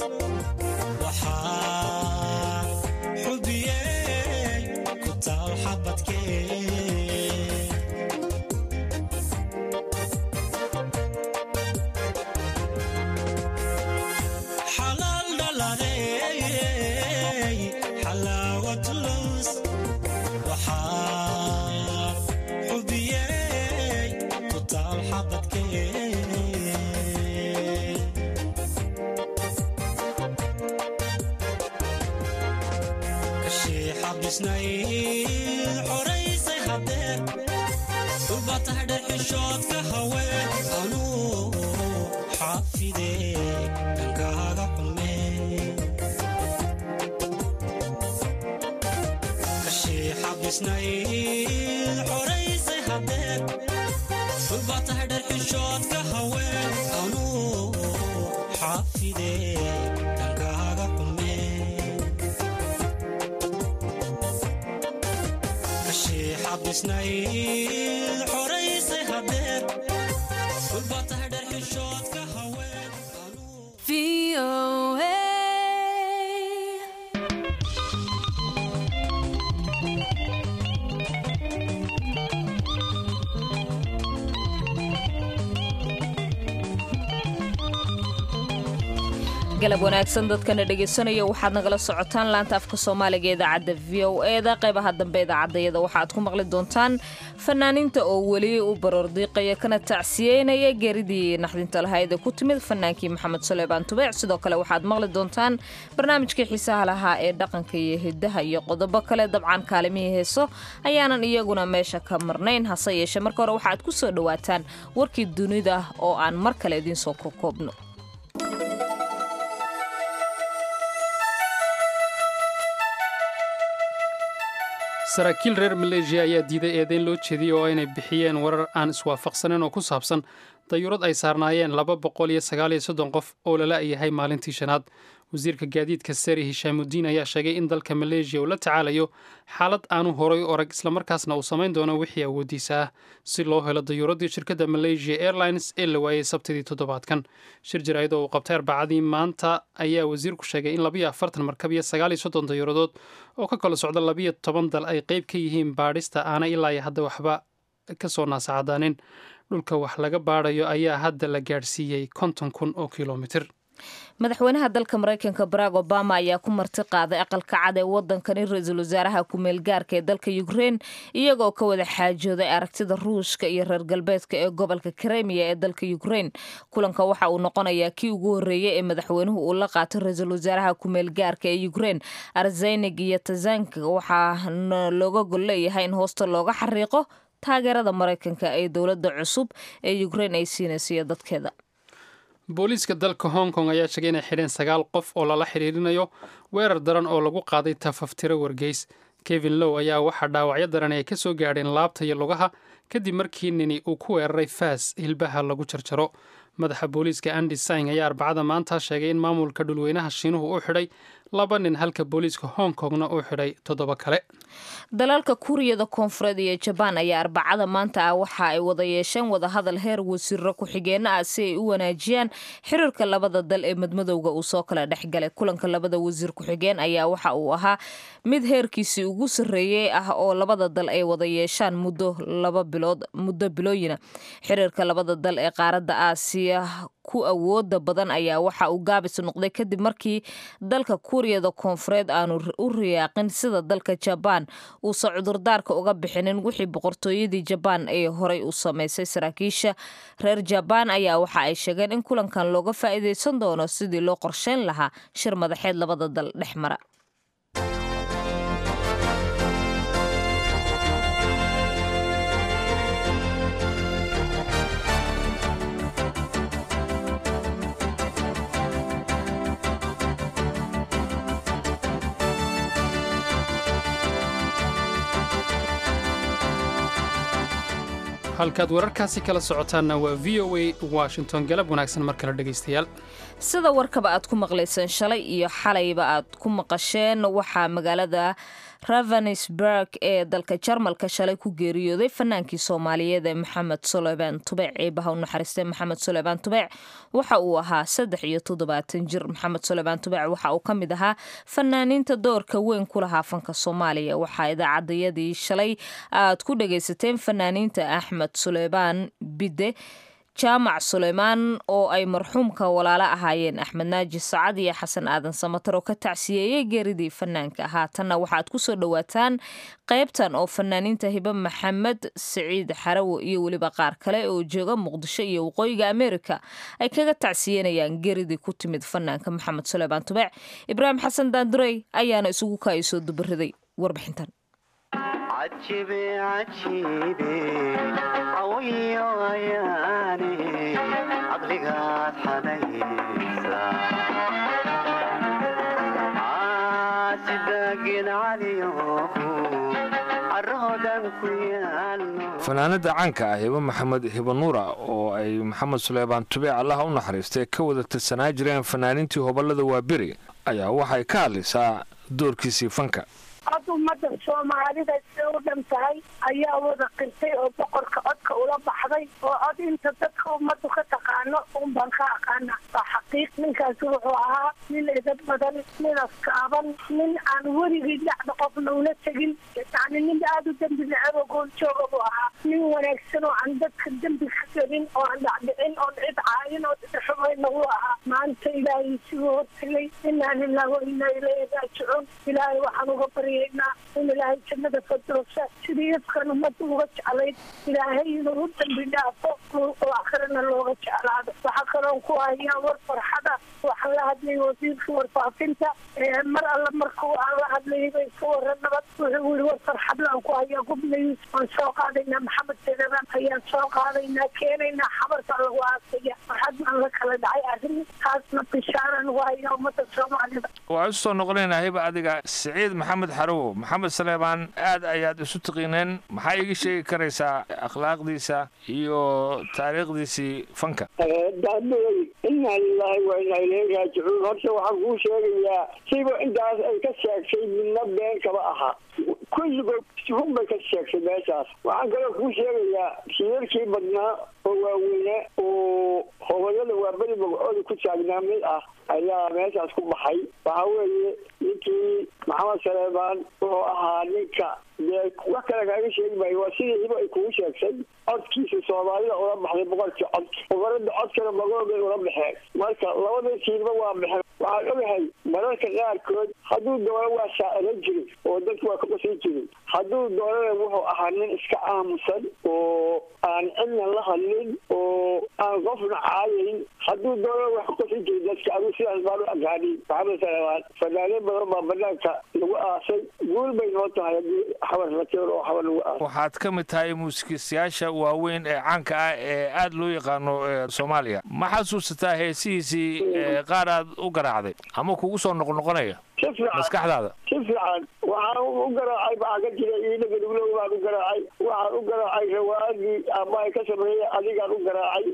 waxaa xubiyey ku taal xabadkee xalaal dhaladey xalaawatulows waxaa xubiyey ku taal xabadkee kashii xabisnayd xoraysay hadeer dhulba tahay dhexishoodka haween anuu xaafidee dhankaaga xumee kashii xabisnayd xoraysay hadeer dhulba tahay dhexishoodka haween anuu xaafidee dhankaaga xumee xabisnayd xoraysay hadeer dhulbaa tahay dher xishoodka haween galab wanaagsan dadkana dhegaysanaya waxaad nagala socotaan laanta afka soomaaliga ee idaacadda v o eda qaybaha dambe idaacaddayada waxaad ku maqli doontaan fanaaniinta oo weli u baroordiiqaya kana tacsiyeynaya geeridii naxdinta lahayd ee ku timid fanaankii maxamed suleymaan tubeec sidoo kale waxaad maqli doontaan barnaamijkii xiisaha lahaa ee dhaqanka iyo hidaha iyo qodobo kale dabcan kaalimihii heeso ayaanan iyaguna meesha ka marnayn hase yeeshee marka hore waxaad ku soo dhowaataan warkii dunida oo aan mar kale idiinsoo kokoobno saraakiil reer maleeshiya ayaa diiday eedeyn loo jeediyey oo inay bixiyeen warar aan iswaafaqsaneyn oo ku saabsan dayuurad ay saarnaayeen laba boqol iyo sagaal iyo soddon qof oo lala yahay maalintii shanaad wasiirka gaadiidka seri hishaamudiin ayaa sheegay in dalka maleeshiya uu la tacaalayo xaalad aanu horay u orag islamarkaasna uu samayn doono wixii awoodiisa ah si loo helo dayuuradii shirkadda malaysia airlines ee la waayey sabtidii toddobaadkan shir jaraa'id oo uu qabtay arbacadii maanta ayaa wasiirku sheegay in labiyo afartan markab iyo sagaal iyo soddon dayuuradood oo ka kala socda labiyo toban dal ay qayb ka yihiin baadhista aana ilaa iyo hadda waxba ka soo naasacadaanin dhulka wax laga baadhayo ayaa hadda la gaadhsiiyey konton kun oo kilomitir madaxweynaha dalka maraykanka barack obama ayaa ku marti qaaday aqalka cad ee wadankani ra-iisul wasaaraha ku-meel gaarka ee dalka ukrein iyagoo ka wada xaajooday aragtida ruushka iyo reer galbeedka ee gobolka kremiya ee dalka ukrein kulanka waxa uu noqonayaa kii ugu horreeyey ee madaxweynuhu uu la qaatay ra-iisul wasaaraha ku-meel gaarka ee ukrein arzenig iyo tazank waxaana looga gol leeyahay in hoosta looga xariiqo taageerada maraykanka ee dowladda cusub ee ukrein ay siinaysiyo dadkeeda booliiska dalka hong kong ayaa sheegay inay xidheen sagaal qof oo lala xidhiirinayo weerar daran oo lagu qaaday tafaftiro wargeys kevin low ayaa waxaa dhaawacyo daran ay ka soo gaadheen laabta iyo lugaha kadib markii nini uu ku weeraray faas hilbaha lagu jarjaro madaxa booliiska andi sing ayaa arbacada maanta sheegay in maamulka dhulweynaha shiinuhu u xidhay laba nin halka booliiska hong kongna uu xidhay toddoba kale dalalka kuuriyada koonfureed iyo jabaan ayaa arbacada maanta ah waxa ay wada yeesheen wadahadal heer wasiiro ku-xigeenno ah si ay u wanaajiyaan xiriirka labada dal ee madmadowga uu soo kala dhexgalay kulanka labada wasiir ku-xigeen ayaa waxa uu ahaa mid heerkiisii ugu sarreeyey ah oo labada dal ay wada yeeshaan muddo laba bilood muddo bilooyina xiriirka labada dal ee qaaradda aasiya ku awooda badan ayaa waxa uu gaabis noqday kadib markii dalka kuuriyada koonfureed aanu u riyaaqin sida dalka jabaan uusan cudurdaarka uga bixinin wixii boqortooyadii jabaan ee horay u samaysay saraakiisha reer jabaan ayaa waxa ay sheegeen in kulankan looga faa'iidaysan doono sidii loo qorsheyn lahaa shir madaxeed labada dal dhex mara halkaad wararkaasi kala socotaanna waa v o a washington galab wanaagsan mar kale dhegaystayaal sida warkaba aad ku maqlayseen shalay iyo xalayba aad ku maqasheen waxaa magaalada ravenisburg ee dalka jarmalka shalay ku geeriyooday fanaankii soomaaliyeed ee maxamed suleymaan tubeec eebaha u naxariistay maxamed suleymaan tubeec waxa uu ahaa saddex iyo toddobaatan jir maxamed suleymaan tubeec waxa uu ka mid ahaa fanaaniinta doorka weyn ku lahaa fanka soomaaliya waxaa idaacadayadii shalay aad ku dhagaysateen fanaaniinta axmed suleymaan bide jaamac suleymaan oo ay marxuumka walaalo ahaayeen axmed naaji sacad iyo xasan aadan samatar oo ka tacsiyeeyey geeridii fanaanka haatanna waxaad ku soo dhowaataan qaybtan oo fanaaniinta hibe maxamed siciid xarawo iyo weliba qaar kale oo jooga muqdisho iyo waqooyiga ameerika ay kaga tacsiyenayaan geeridii ku timid fanaanka maxamed suleymaan tubeec ibraahim xasan daandurey ayaana isugu kaayasoo dubariday warbixintan cajibe cajibe cawiyo ayaane caqligaad xanaysa caasidaagin caliyo caroodan ku yaalno fanaanada caanka ah hibo maxamed hibo nuura oo ay maxamed suleymaan tubeec allaha u naxariistay ka wada tirsanaa jireen fanaaniintii hobolada waaberi ayaa waxay ka hadlaysaa doorkiisii fanka hadda ummadda soomaalida siday u dhan tahay ayaa wada qirtay oo boqorka codka ula baxday oo cod inta dadka ummaddu ka taqaano un baan ka aqaana waa xaqiiq ninkaasi wuxuu ahaa nin edad badan nin askaaban nin aan weligii dhacda qofna ula tegin yacni nin aada u dembi necab oo gooljooga buu ahaa nin wanaagsan oo aan dadka dembi ka gelin oo aan dhacdhicin oon cid caayin oo cid xumayna wuu ahaa maanta ilaahay siguu hortegay inaa lilah wa inaa ilayhi raajicuun ilaahay waxaan uga baryaynaa in ilaahay jannada fadoosa sidii ifkan ummadda uga jeclayd ilaahay inuu u dambi dhaafo oo akhrina looga jeclaado waxaa kaloon ku hayaa war farxada waxaan la hadlay wasiirka warfaafinta mar alla markuu aan la hadlayay bay ka waran nabad wuxuu yiri war farxadlaan ku hayaa gubnays waan soo qaadaynaa maxamed sedaban ayaan soo qaadaynaa keenaynaa xabarka lagu aasaya farxad baan la kala dhacay arrin taasna bishaaran ugu hayaa ummadda soomaalida waa isu soo noqonaynaa hiba adiga siciid maxamed xarowo maxamed saleebaan aad ayaad isu tiqiineen maxaa iga sheegi karaysaa akhlaaqdiisa iyo taariikhdiisii fanka daadooy inaa lilaahi wa inaa ilayhi raajicuun horta waxaan kuu sheegayaa siba intaas ay ka sheegtay midna been kama aha kulligood run bay ka sheegtay meeshaas waxaan kaloo kuu sheegayaa shirarkii badnaa oo waaweyne oo hobayada waa beri magacooda ku taagnaa mid ah ayaa meeshaas ku baxay waxa weeye ninkii maxamed saleebaan wuxuu ahaa ninka dee wax kale kaaga sheegi maayo waa sidii hibo ay kugu sheegtay codkiisa soomaalida ula baxday boqorkii cod boqorada codkana magoobay ula baxeen marka labada tiirba waa baxeen waxaan ogahay mararka qaarkood hadduu doono waa shaaciran jiray oo dadku waa ka qosan jiray hadduu doonana wuxuu ahaa nin iska aamusan oo aan cidna la hadlin oo aan qofna caayayn hadduu doonana wax ka qosan jiray dadka adigu sidaas baan u aqaanin maxamed salebaan fanaaneen badan baa banaanka lagu aasay guul bay noo tahay haddii xabar rateen oo xabar lagu aasay waxaad ka mid tahay muusikiistayaasha waaweyn ee caanka ah ee aad loo yaqaano soomaaliya ma xasuusataa heesihiisii qaar aad u garaacday ama kugu soo noqnoqonaya si fiican maskaxdaada si fiican waxaan u garaacay maxaa ka jira iidhaga dhuglow baan u garaacay waxaan u garaacay rawaadii ama ay ka sameeyey adigaan u garaacay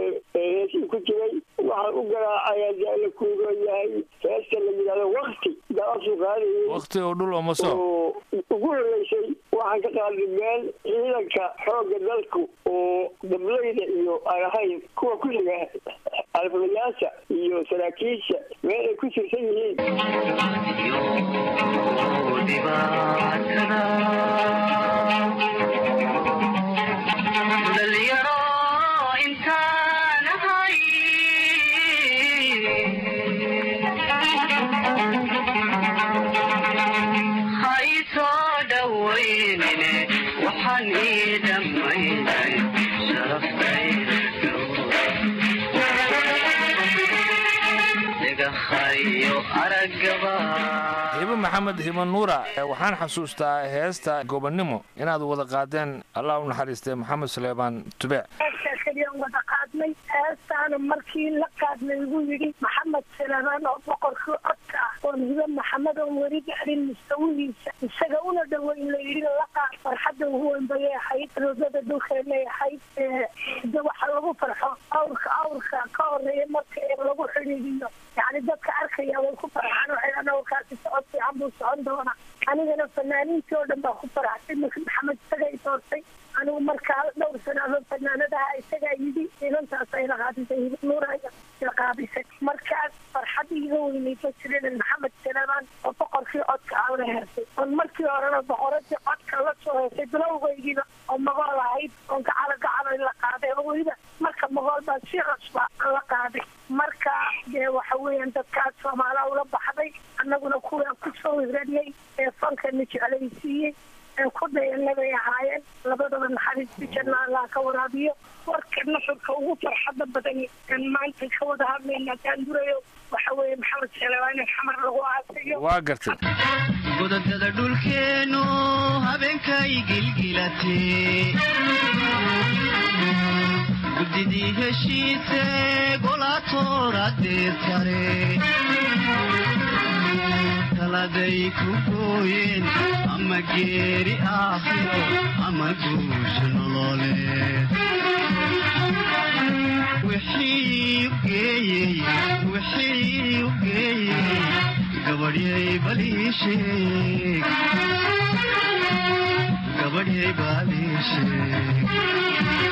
heesii ku jiray waxaan u garaacay haddii la kuugan yahay heesta la yidhahdo wakti daasu qaadayay wakti oo dhul oo maso oo ugu horeysay waxaan ka qaaday meel ciidanka xoogga dalku oo dablayda iyo aan ahayn kuwa ku xiga alfulayaasha iyo saraakiisha meel ay ku sirsan yihiin dhalinyaro intaan ahay ha ii soo dhawaynine waxaan ii dhammaynay sharaftayda dhagahayo aragaba hibo maxamed hibo nuura waxaan xasuustaa heesta gobonnimo inaad wada qaadeen allah u naxariistay maxamed saleebaan tubeec heestaa keliyaan wada qaadnay heestaana markii la qaadnay igu yidhi maxamed saleebaan oo boqorkii codka ah oon hibo maxamed oon weli gaadhin mustawihiisa isaga una dhoweyn la yidhi la qaad farxadda ugu weyn bayay ahayd roogada dhulkay leeyahay de waxa lagu farxo awrka awrka ka horeeya marka lagu xidhiidiyo yani dadka arkaya way ku farxaan waxay dhan awrkaasi socod fiican buu socon doonaa anigana fanaaniintii oo dhan baa ku faraxsay marka maxamed isagay doortay anigu markaa dhowr sanaado fanaanadaha isagaa yidhi inantaas ay laqaadisay nuuraya laqaadisay markaas farxad iga weynay ka jireen maxamed saleebaan oo boqorkii codka aan la hersay oon markii horena boqoradii codka la soo hersay bilowgaygiiba oo magool ahayd oon gacalo gacalo la qaaday oo weliba marka magool baa si cusba la qaaday marka dee waxa weeyaan dadkaas soomaaliya ula baxday annaguna kuwaa kusoo hiranay ee fankana jeclaysiiyey ee ku dayanabay ahaayeen labadaba naxariistii janna allah ka waraabiyo warka nuxurka ugu farxada badan aan maanta ka wada hadlayna daandurayo waxa weeye maxamed saleebaan in xamar lagu aasayo waa gartay godadada dhulkeenu habeenkay gilgilatee guddidii heshiise golaatooradeed sare taladay ku gooyeen ama geeri aakhiro ama guusha nololeed wixii u geeyey wixii u geeyey gabadhyay balii sheeg gabadhay baadiishe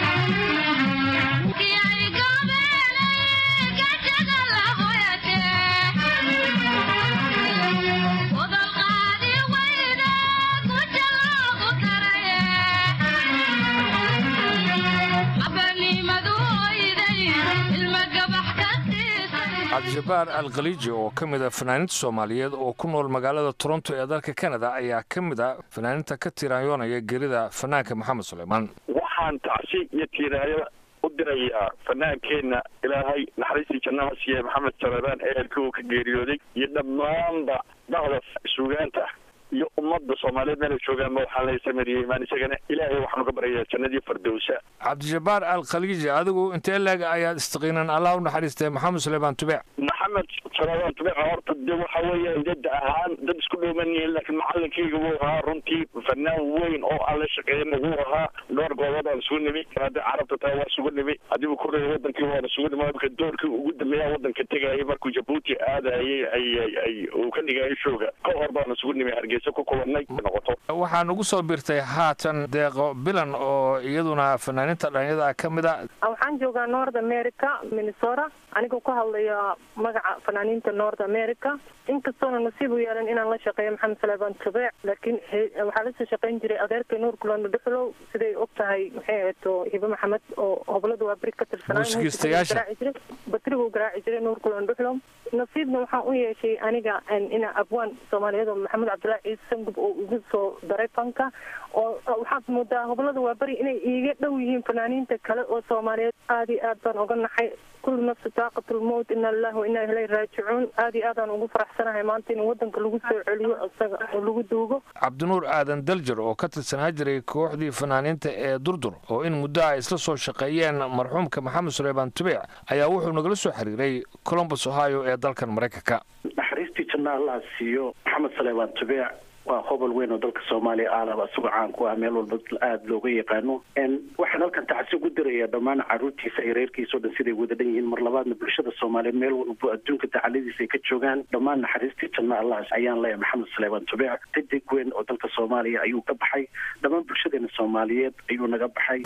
cabdijabbaar alkhaliiji oo ka mid a fanaaniinta soomaaliyeed oo ku nool magaalada toronto ee dalka kanada ayaa ka mid a fanaaniinta ka tiiraanyoonaya gerida fanaanka maxamed suleymaan waxaan tacsi iyo tiiraayo u dirayaa fanaankeenna ilaahay naxariistii jannaha siiye maxamed saleebaan ehelka uu ka geeriyooday iyo dhammaanba dhaqda suugaanta iyo ummadda soomaaliyeed meelay joogaanba waxaan la samariyey imaan isagana ilaahay waxaanu ka baryayaa jannadii fardowsa cabdijabbaar alkhaliiji adigu intee leeg ayaad istaqiinaan allah u naxariistay maxamed suleymaan tubeec maxamed saleebaan tubeeca horta de waxa weeyaan dada ahaan dad isku dhowman yihiin laakiin macalinkayga wuu ahaa runtii fanaan weyn oo aan la shaqeeyana wuu ahaa dhowr goobood aan isugu nimi hadda carabta taa waa isugu nimi haddii uu koreya wadankii waan isugu nimi marka doorkii ugu dambeeya wadanka tegayay markuu jabuuti aadayay ay ay uu ka dhigayay shooga ka hor baan isugu nimi hargeysa ku kulanay noqoto waxaa nagu soo birtay haatan deeqo bilan oo iyaduna fanaaniinta dhalinyada ka mid a waxaan joogaa north america minnesota anigoo ku hadlaya magaca fanaaniinta north america inkastoona nasiib u yeelan inaan la shaqeeyo maxamed saleebaan tubeec laakiin waxaa lasoo shaqeyn jiray adeerka nuur kulano dhuxlow siday og tahay maxay ahayto hibe maxamed oo hoblada waa beri ka tirsanaa batriguu garaaci jiray nuur kulano dhuxlow nasiibna waxaan u yeeshay aniga ina abwaan soomaaliyeed oo maxamed cabdullaahi ciise sangub oo igu soo daray fanka oo waxaad moodaa hoblada waa beri inay iiga dhow yihiin fanaaniinta kale oo soomaaliyeed aada iyo aad baan oga naxay kullu nafsi taaqatulmowt ina lillahi wa inaa ilayhi raajicuun aada iyo aadaan ugu faraxsanahay maanta in wadanka lagu soo celiyo isaga oo lagu duugo cabdinuur aadan daljar oo ka tirsanaa jiray kooxdii fanaaniinta ee durdur oo in muddo ay isla soo shaqeeyeen marxuumka maxamed suleymaan tubeec ayaa wuxuu nagala soo xiriiray colombus ohio ee dalkan maraykanka naxariistii janna allaha siiyo maxamed saleebaan tubeec waa hobol weyn oo dalka soomaaliya aalaba isagoo caan ku ah meel walba aada looga yaqaano waxaan halkan tacsi ugu dirayaa dhammaan caruurtiisa iyo reerkiisa o dhan siday wada dhan yihiin mar labaadna bulshada soomaaliyeed meel walbo adduunka dacaladiisa ay ka joogaan dhammaan naxariistii janna allah ayaan leeyahay maxamed saleebaan tubeec dadig weyn oo dalka soomaaliya ayuu ka baxay dhammaan bulshadeena soomaaliyeed ayuu naga baxay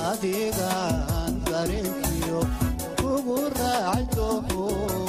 adigaan dareenkiyo ugu raacay dooho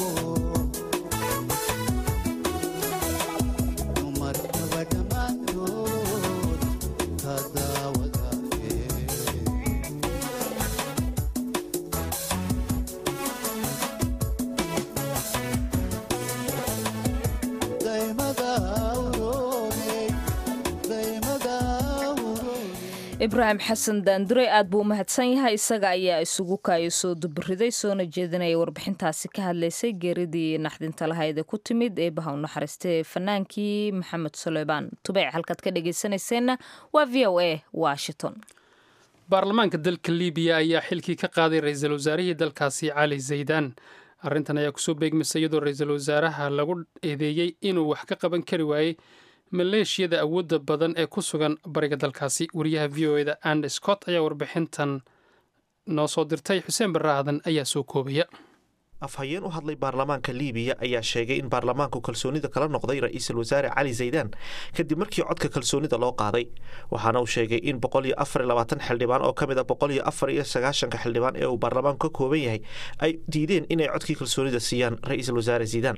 ibraahim xasan daandurey aad buu u mahadsan yahay isaga ayaa isugu kaayo soo duburiday soona jeedinaya warbixintaasi ka hadlaysay geeridii naxdinta lahayd ee ku timid eebaha u naxariistay fanaankii maxamed suleymaan tubeyc halkaad ka dhegaysanayseena waa v o a washington baarlamaanka dalka libiya ayaa xilkii ka qaaday ra-iisul wasaarihii dalkaasi cali zaydaan arrintan ayaa kusoo beegmaysa iyadoo ra-iisul wasaaraha lagu eedeeyey inuu wax ka qaban kari waayey maleeshiyada awoodda badan ee ku sugan bariga dalkaasi wariyaha v o eda and scott ayaa warbixintan noo soo dirtay xuseen barre aadan ayaa soo koobaya afhayeen u hadlay baarlamaanka liibiya ayaa sheegay in baarlamaanku kalsoonida kala noqday ra-iisul wasaare cali zaydaan kadib markii codka kalsoonida loo qaaday waxaana uu sheegay in boqoliyo afar labaatan xildhibaan oo ka mid a boqoliyo afar iyo sagaashanka xildhibaan ee uu baarlamaanku ka kooban yahay ay diideen inay codkii kalsoonida siiyaan ra-iisul wasaare zaydaan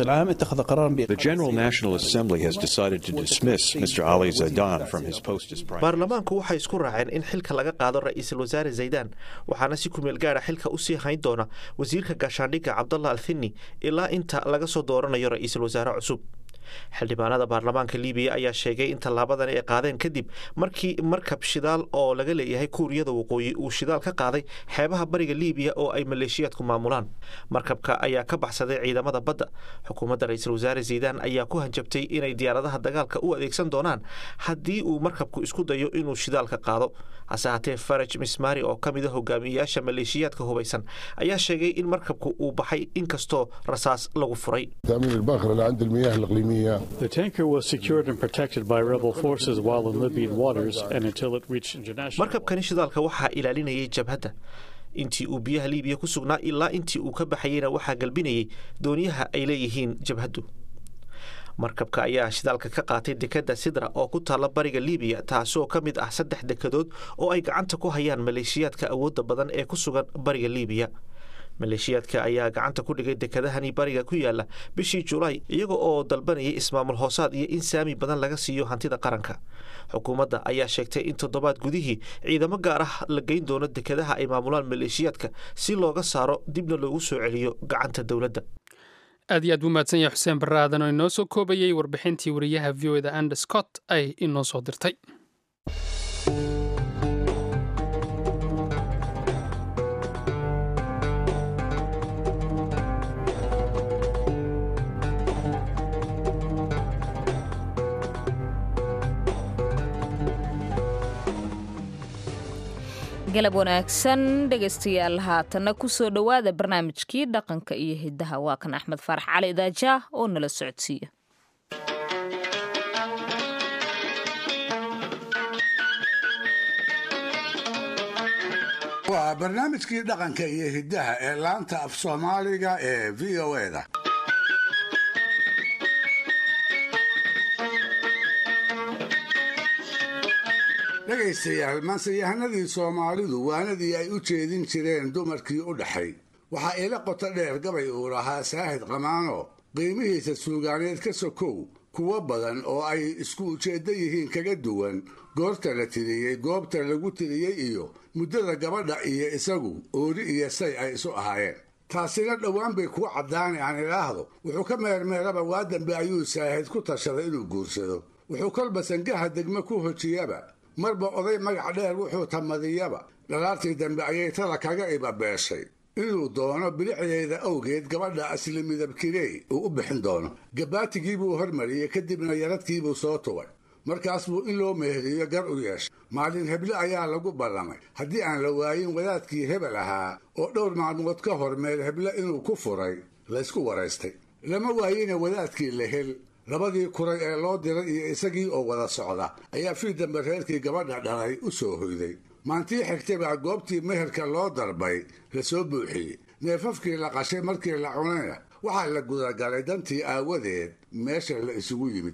The General National Assembly has decided to dismiss Mr. Ali Zaidan from his post as Prime baarlamaanku waxay isku raaceen in xilka laga qaado ra-iisul wasaare zaydaan waxaana si kumeel gaara xilka usii hayn doona wasiirka gaashaandhigga cabdallah althini ilaa inta laga soo dooranayo ra-iisul wasaare cusub xildhibaanada baarlamaanka libiya ayaa sheegay in tallaabadan ay qaadeen kadib markii markab shidaal oo laga leeyahay kuuriyada waqooyi uu shidaal ka qaaday xeebaha bariga libiya oo ay maleeshiyaadku maamulaan markabka ayaa ka baxsaday ciidamada badda xukuumadda ra-iisul wasaare zaydaan ayaa ku hanjabtay inay diyaaradaha dagaalka u adeegsan doonaan haddii uu markabku isku dayo inuu shidaalka qaado hase haatee faraj mismari oo ka mid a hogaamiyeyaasha maleeshiyaadka hubaysan ayaa sheegay in markabku uu baxay inkastoo rasaas lagu furay تأمين الباخرة اللي عند المياه الإقليمية The tanker was secured and protected by rebel forces while in Libyan waters and until it reached international. markabkani shidaalka waxaa ilaalinayay jabhadda intii uu biyaha liibiya ku sugnaa ilaa intii uu ka baxayeyna waxaa galbinayay dooniyaha ay leeyihiin jabhaddu markabka ayaa shidaalka ka qaatay dekadda sidra oo ku taalla bariga libiya taasoo ka mid ah saddex dekadood oo ay gacanta ku hayaan maleeshiyaadka awoodda badan ee ku sugan bariga libiya maleeshiyaadka ayaa gacanta ku dhigay dekadahani bariga ku yaala bishii julaay iyaga oo dalbanayay ismaamul hoosaad iyo in saami badan laga siiyo hantida qaranka xukuumadda ayaa sheegtay in toddobaad gudihii ciidamo gaar ah la geyn doono dekadaha ay maamulaan maleeshiyaadka si looga saaro dibna loogu soo celiyo gacanta dowladda aad iyo aad buu mahadsan yahay xuseen barre aadan oo inoo soo koobayey warbixintii wariyaha v o eda ander scott ay inoo soo dirtay galab wanaagsan dhegaystayaal haatanna kusoo dhowaada barnaamijkii dhaqanka iyo hiddaha waa kan axmed faarax cali daajaa oo nala socodsiiya waa barnaamijkii dhaqanka iyo hiddaha ee laanta af soomaaliga ee v o eda dhegaystayaal maanseyahanadii soomaalidu waanadii ay u jeedin jireen dumarkii u dhaxay waxaa ila qoto dheer gabay uu lahaa saahid qamaano qiimihiisa suugaaneed ka sokow kuwo badan oo ay isku ujeeddo yihiin kaga duwan goorta la tiriyey goobta lagu tiriyey iyo muddada gabadha iyo isagu oori iyo say ay isu ahaayeen taasina dhowaan bay kugu caddaani aan idhaahdo wuxuu ka meermeeraba waa dambe ayuu saahid ku tashaday inuu guursado wuxuu kolba sangaha degme ku hojiyaba marba oday magac dheer wuxuu tamadiyaba dhalaartii dambe ayay tada kaga ibabeeshay inuu doono bilicdeeda awgeed gabadha asli midabkirey uu u bixin doono gabaatigiibuu hormariyey kadibna yaradkiibuu soo tubay markaas buu in loo meheriyo gar u yeeshay maalin heble ayaa lagu ballamay haddii aan la waayin wadaadkii hebel ahaa oo dhowr maalmood ka hor meel heble inuu ku furay laysku waraystay lama waayina wadaadkii la hel labadii kuray ee loo diray iyo isagii oo wada socda ayaa fii dambe reerkii gabadha dhalay u soo hoyday maantii xigtay baa goobtii meherka loo darbay la soo buuxiyey neefafkii la qashay markii la cunayna waxaa la gudagalay dantii aawadeed meesha la isugu yimid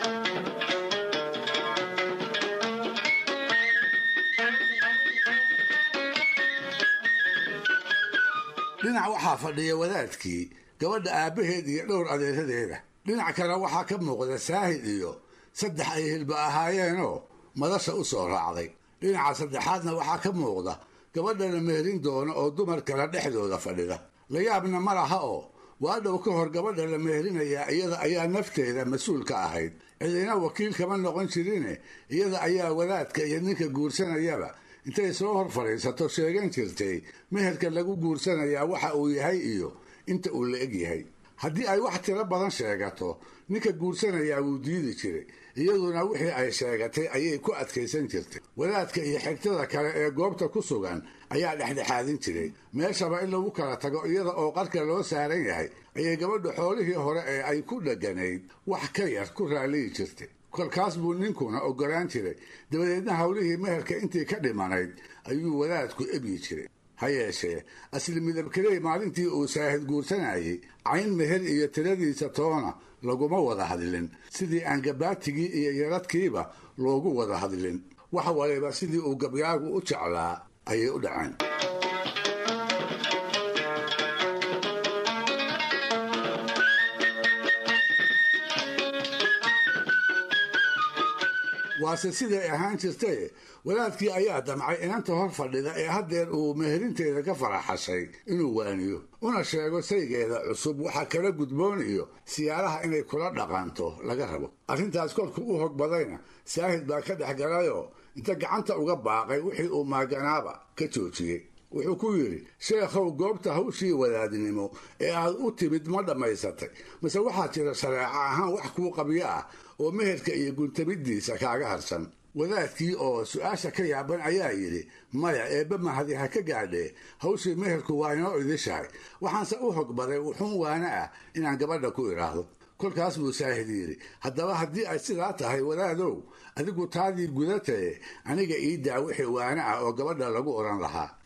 dhinac waxaa fadhiya wadaadkii gabadha aabbaheed iyo dhowr adeeradeeda dhinac kale waxaa ka muuqda saahid iyo saddex ay hilba ahaayeenoo madasha u soo raacday dhinaca saddexaadna waxaa ka muuqda gabadha la meherin doono oo dumar kale dhexdooda fadhida la yaabna ma laha oo waa dhow ka hor gabadha la meherinayaa iyada ayaa nafteeda mas-uul ka ahayd cidina wakiil kama noqon jirine iyada ayaa wadaadka iyo ninka guursanayaba intay soo hor fadhiisato sheegan jirtay meherka lagu guursanayaa waxa uu yahay iyo inta uu la eg yahay haddii ay wax tiro badan sheegato ninka guursanayaa wuu diidi jiray iyaduna wixii ay sheegatay ayay ku adkaysan jirtay wadaadka iyo xigtada kale ee goobta ku sugan ayaa dhexdhexaadin jiray meeshaba in lagu kala tago iyada oo qarka loo saaran yahay ayay gabadhu xoolihii hore ee ay ku dheganayd wax ka yar ku raaliyi jirtay kolkaas buu ninkuna ogolaan jiray dabadeedna howlihii meherka intii ka dhimanayd ayuu wadaadku ebyi jiray ha yeeshee asli midabkarey maalintii uu saahid guursanayay cayn meher iyo tiradiisa toona laguma wada hadlin sidii aan gabaatigii iyo yaradkiiba loogu wada hadlin wax waliba sidii uu gabyaagu u jeclaa ayay u dhaceen waase siday ahaan jirtaye wadaadkii ayaa damcay inanta hor fadhida ee haddeer uu meherinteeda ka faraxashay inuu waaniyo una sheego saygeeda cusub waxaa kala gudboon iyo siyaaraha inay kula dhaqanto laga rabo arrintaas kolku u hog badayna saahid baa ka dhex galayoo inta gacanta uga baaqay wixii uu maaganaaba ka joojiyey wuxuu ku yidhi sheekhow goobta hawshii wadaadnimo ee aad u timid ma dhammaysatay mase waxaa jira shareeco ahaan wax kuu qabyo ah oo meherka iyo guntamiddiisa kaaga harsan wadaadkii oo su-aasha ka yaaban ayaa yidhi maya eebba mahadi ha ka gaadhee hawshii meherku waa inoo idishahay waxaanse u hogbaday wuxuun waana ah inaan gabadha ku idhaahdo kolkaas buu saahid yidhi haddaba haddii ay sidaa tahay wadaadow adigu taadii gudatae aniga ii daa wixii waana ah oo gabadha lagu odhan lahaa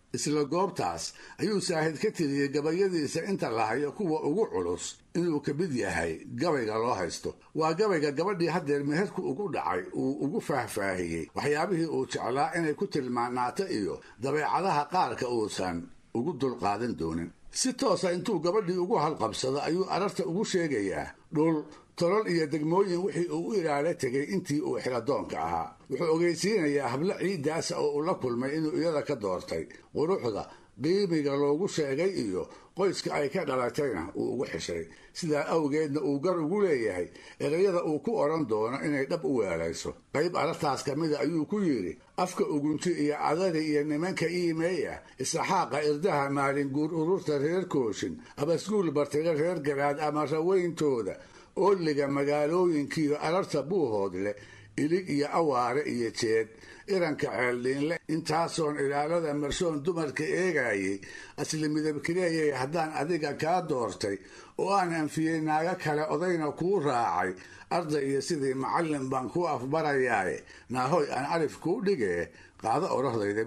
isla goobtaas ayuu saahid ka tiriyey gabayadiisa inta lahayo kuwa ugu culus inuu ka mid yahay gabayga loo haysto waa gabayga gabadhii haddeer meherku ugu dhacay uu ugu faahfaahiyey waxyaabihii uu jeclaa inay ku tilmaanaato iyo dabeecadaha qaarka uusan ugu dulqaadan doonin si toosa intuu gabadhii ugu halqabsado ayuu ararta ugu sheegayaa dhul tolol iyo degmooyin wixii uu u ilaalo tegay intii uu xiladoonka ahaa wuxuu ogeysiinayaa hablo ciiddaasa oo uu la kulmay inuu iyada ka doortay quruxda qiimiga loogu sheegay iyo qoyska ay ka dhalatayna uu ugu xishay sidaa awgeedna uu gar ugu leeyahay erayada uu ku odhan doono inay dhab u weelayso qayb arartaas ka mida ayuu ku yidhi afka ugunti iyo cadari iyo nimanka iimeeya isaxaaqa irdaha maalinguur ururta reer kooshin abasguul bartiga reer garaad ama raweyntooda ooliga magaalooyinkiiyo ararta buuhoodle ilig iyo awaare iyo jeed iranka ceeldhiinle intaasoon ilaalada marshoon dumarka eegayay asli midabkileeyay haddaan adiga kaa doortay oo aan anfiyey naago kale odayna kuu raacay arday iyo sidii macallin baan kuu afbarayaaye naahoy aan alif kuu dhigee qaado orahdayda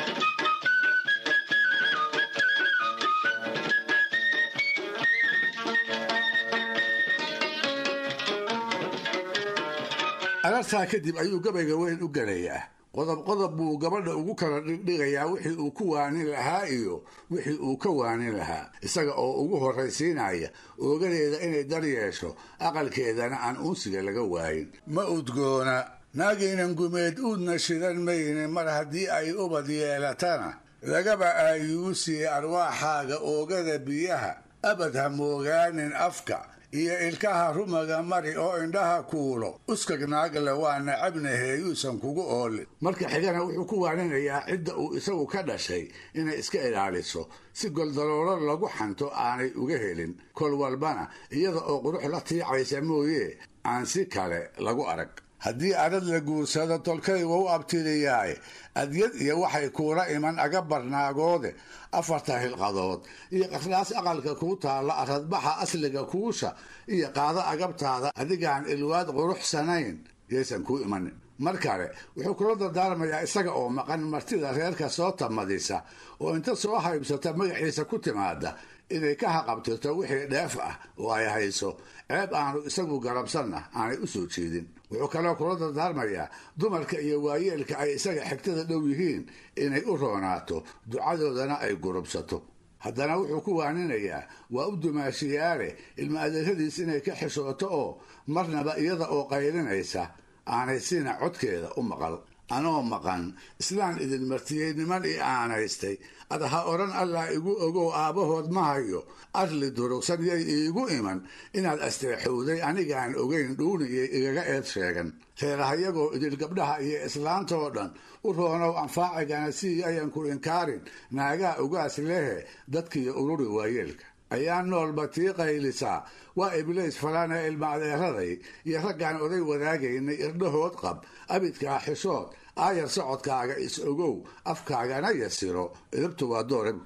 arartaa kadib ayuu gabayga weyn u gelayaa qodob qodob buu gabadha ugu kala dhigdhigayaa wixii uu ku waanin lahaa iyo wixii uu ka waanin lahaa isaga oo ugu horraysiinaya oogadeeda inay dar yeesho aqalkeedana aan unsiga laga waayin ma udgoona naagaynan gumeed uudna shidan mayne mar haddii ay ubad yeelatana lagaba aayuusiye arwaaxaaga oogada biyaha abad ha moogaanin afka iyo ilkaha rumaga mari oo indhaha kuulo uskag naagle waa nacabnahe yuusan kugu oolin marka xigana wuxuu ku waaninayaa cidda uu isagu ka dhashay inay iska ilaaliso si goldaloolo lagu xanto aanay uga helin kol walbana iyada oo qurux la tiicaysa mooye aan si kale lagu arag haddii arad la guursado tolkay wau abtiriyaaye adyad iyo waxay kuula iman aga barnaagoode afarta hilqadood iyo qardhaas aqalka kuu taalla aradbaxa asliga kuusha iyo qaado agabtaada adigaan ilwaad quruxsanayn yaysan kuu imanin mar kale wuxuu kula dardaarmayaa isaga oo maqan martida reerka soo tamadisa oo inta soo haybsata magaciisa ku timaada inay ka haqabtirto wixii dheef ah oo ay hayso ceeb aanu isagu garabsanna aanay u soo jeedin wuxuu kaloo kula dardaarmayaa dumarka iyo waayeelka ay isaga xigtada dhow yihiin inay u roonaato ducadoodana ay gurubsato haddana wuxuu ku waaninayaa waa u dumaashiyaale ilma adeeradiis inay ka xishooto oo marnaba iyada oo qaylinaysa aanay sina codkeeda u maqal anoo maqan islaan idin martiyey niman i aanaystay ad ha odhan allah igu ogow aabbahood ma hayo arli durugsan yay iigu iman inaad asteexowday anigaan ogayn dhuuniyay igaga eed sheegan reerahayagoo idil gabdhaha iyo islaantoo dhan u roonow anfaacigana si ayan ku inkaarin naagaa ugaas lehe dadkiiyo ururi waayeelka ayaa noolba tii qaylisaa waa ibliis falana ilma adeeraday iyo raggaan oday wadaagaynay irdhahood qab abidkaa xishood aayar socodkaaga is ogow afkaagana yasiro idabtu waa doorab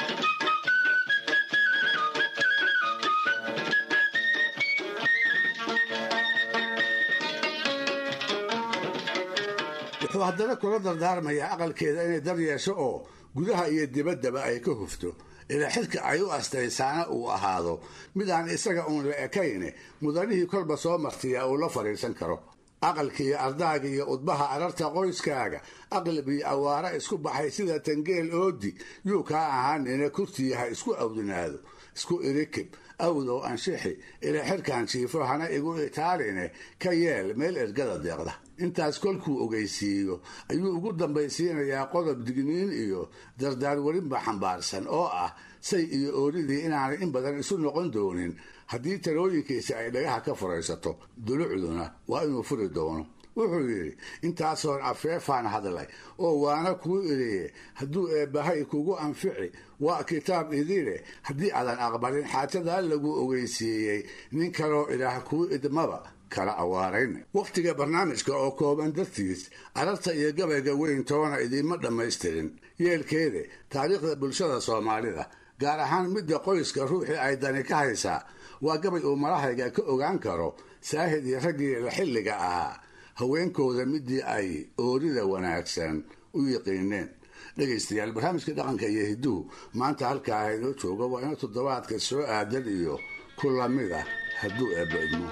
wuxuu haddana kula dardaarmayaa aqalkeeda inay dar yeesho oo gudaha iyo dibaddaba ay ka hufto ilaa xilka ay u astaysaana uu ahaado mid aan isaga uun la ekayne mudanihii kolba soo martiyaa uu la fadhiisan karo aqalkiiyo ardaaga iyo udbaha ararta qoyskaaga aqlab iyo awaara isku baxay sida tangeel oodi yuu kaa ahaanina kurtii ha isku awdinaado isku irikib awdow anshixi ilaa xirkan jiifo hana igu itaaline ka yeel meel ergada deeqda intaas kolkuu ogeysiiyo ayuu ugu dambaysiinayaa qodob digniin iyo dardaarwarinba xambaarsan oo ah say iyo oolidii inaanay in badan isu noqon doonin haddii talooyinkiisa ay dhagaha ka furaysato dulucduna waa inuu furi doono wuxuu yidhi intaasoon afeefaan hadlay oo waana kuu iriye hadduu eebbahay kugu anfici waa kitaab idile haddii aadan aqbalin xaajadaa lagu ogeysiiyey nin kaloo ilaah kuu idmaba kala awaarayn wakhtiga barnaamijka oo kooban dartiis ararta iyo gabayga weyn toona idiinma dhammaystirin yeelkeede taariikhda bulshada soomaalida gaar ahaan midda qoyska ruuxii ay dani ka haysaa waa gabay uu malahayga ka ogaan karo saahid iyo raggii la xilliga ahaa haweenkooda midii ay oorida wanaagsan u yiqiineen dhegaystayaal barnaamijka dhaqanka iyo hidduhu maanta halkaa haynoo jooga waa inuu toddobaadka soo aadan iyo ku lamid ah hadduu eebba idmo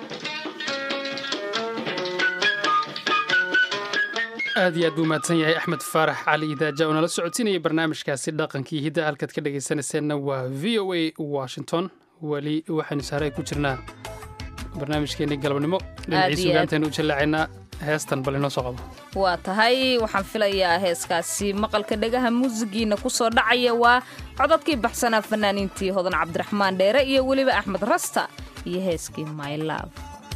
aad iyo aad buu mahadsan yahay axmed faarax cali idaaja oo nala socodsiinaya barnaamijkaasi dhaqankii hidda halkaad ka dhegaysanayseena waa v o a washington weli waxaynu saaray ku jirnaa barnaamijkeenii galabnimo dhinacii aad. sugaantaynu u jallaacaynaa heestan bal inoo soo qabo waa tahay waxaan filayaa heeskaasi maqalka dhegaha muusigiina ku soo dhacaya waa codadkii baxsanaa fanaaniintii hodan cabdiraxmaan dheere iyo weliba axmed rasta iyo heeskii my love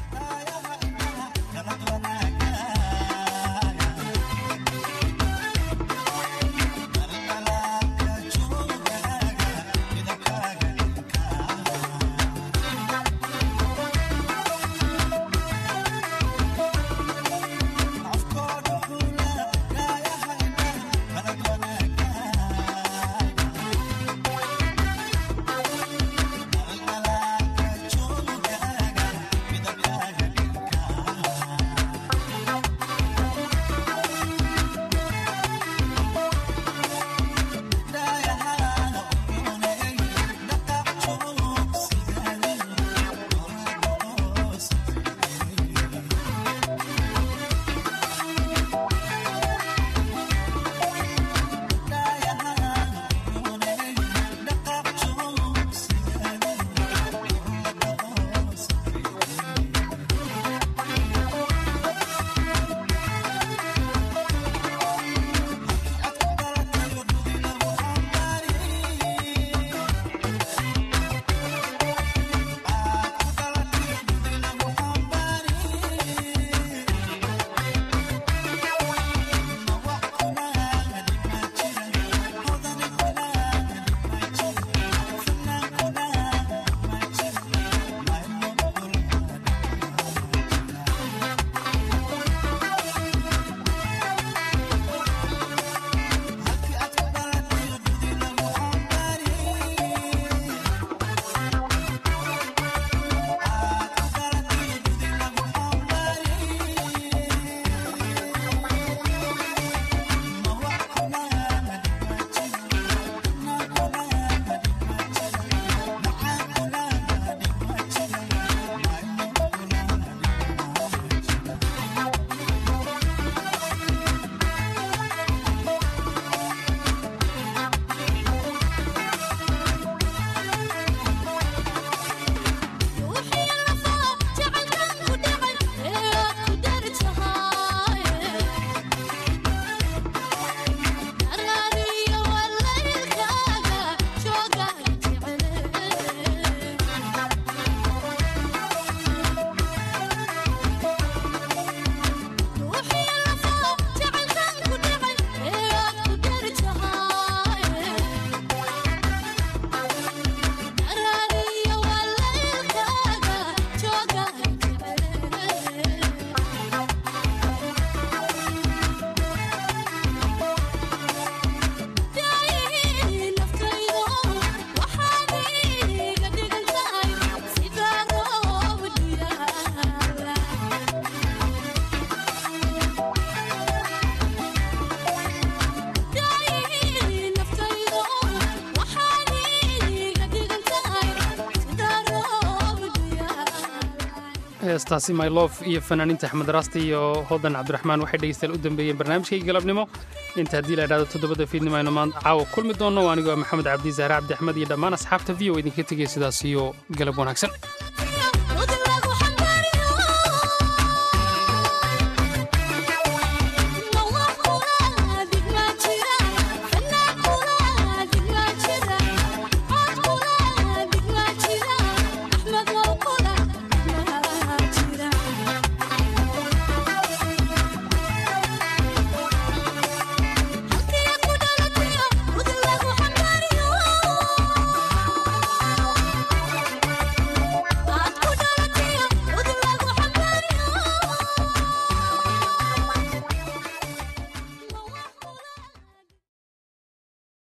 heestaasi my lof iyo fanaaniinta axmed raasti iyo hodan cabdiraxmaan waxay dhegeystayaal u dambeeyeen barnaamijkay galabnimo inta haddii la idhahdo toddobada fiidnimo aynu maanta caawa kulmi doonno waa anigoo maxamed cabdi zahre cabdi axmed iyo dhammaan asxaabta v o idinka tegaya sidaas iyo galab wanaagsan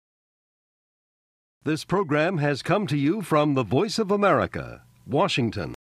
This program has come to you from the Voice of America, Washington.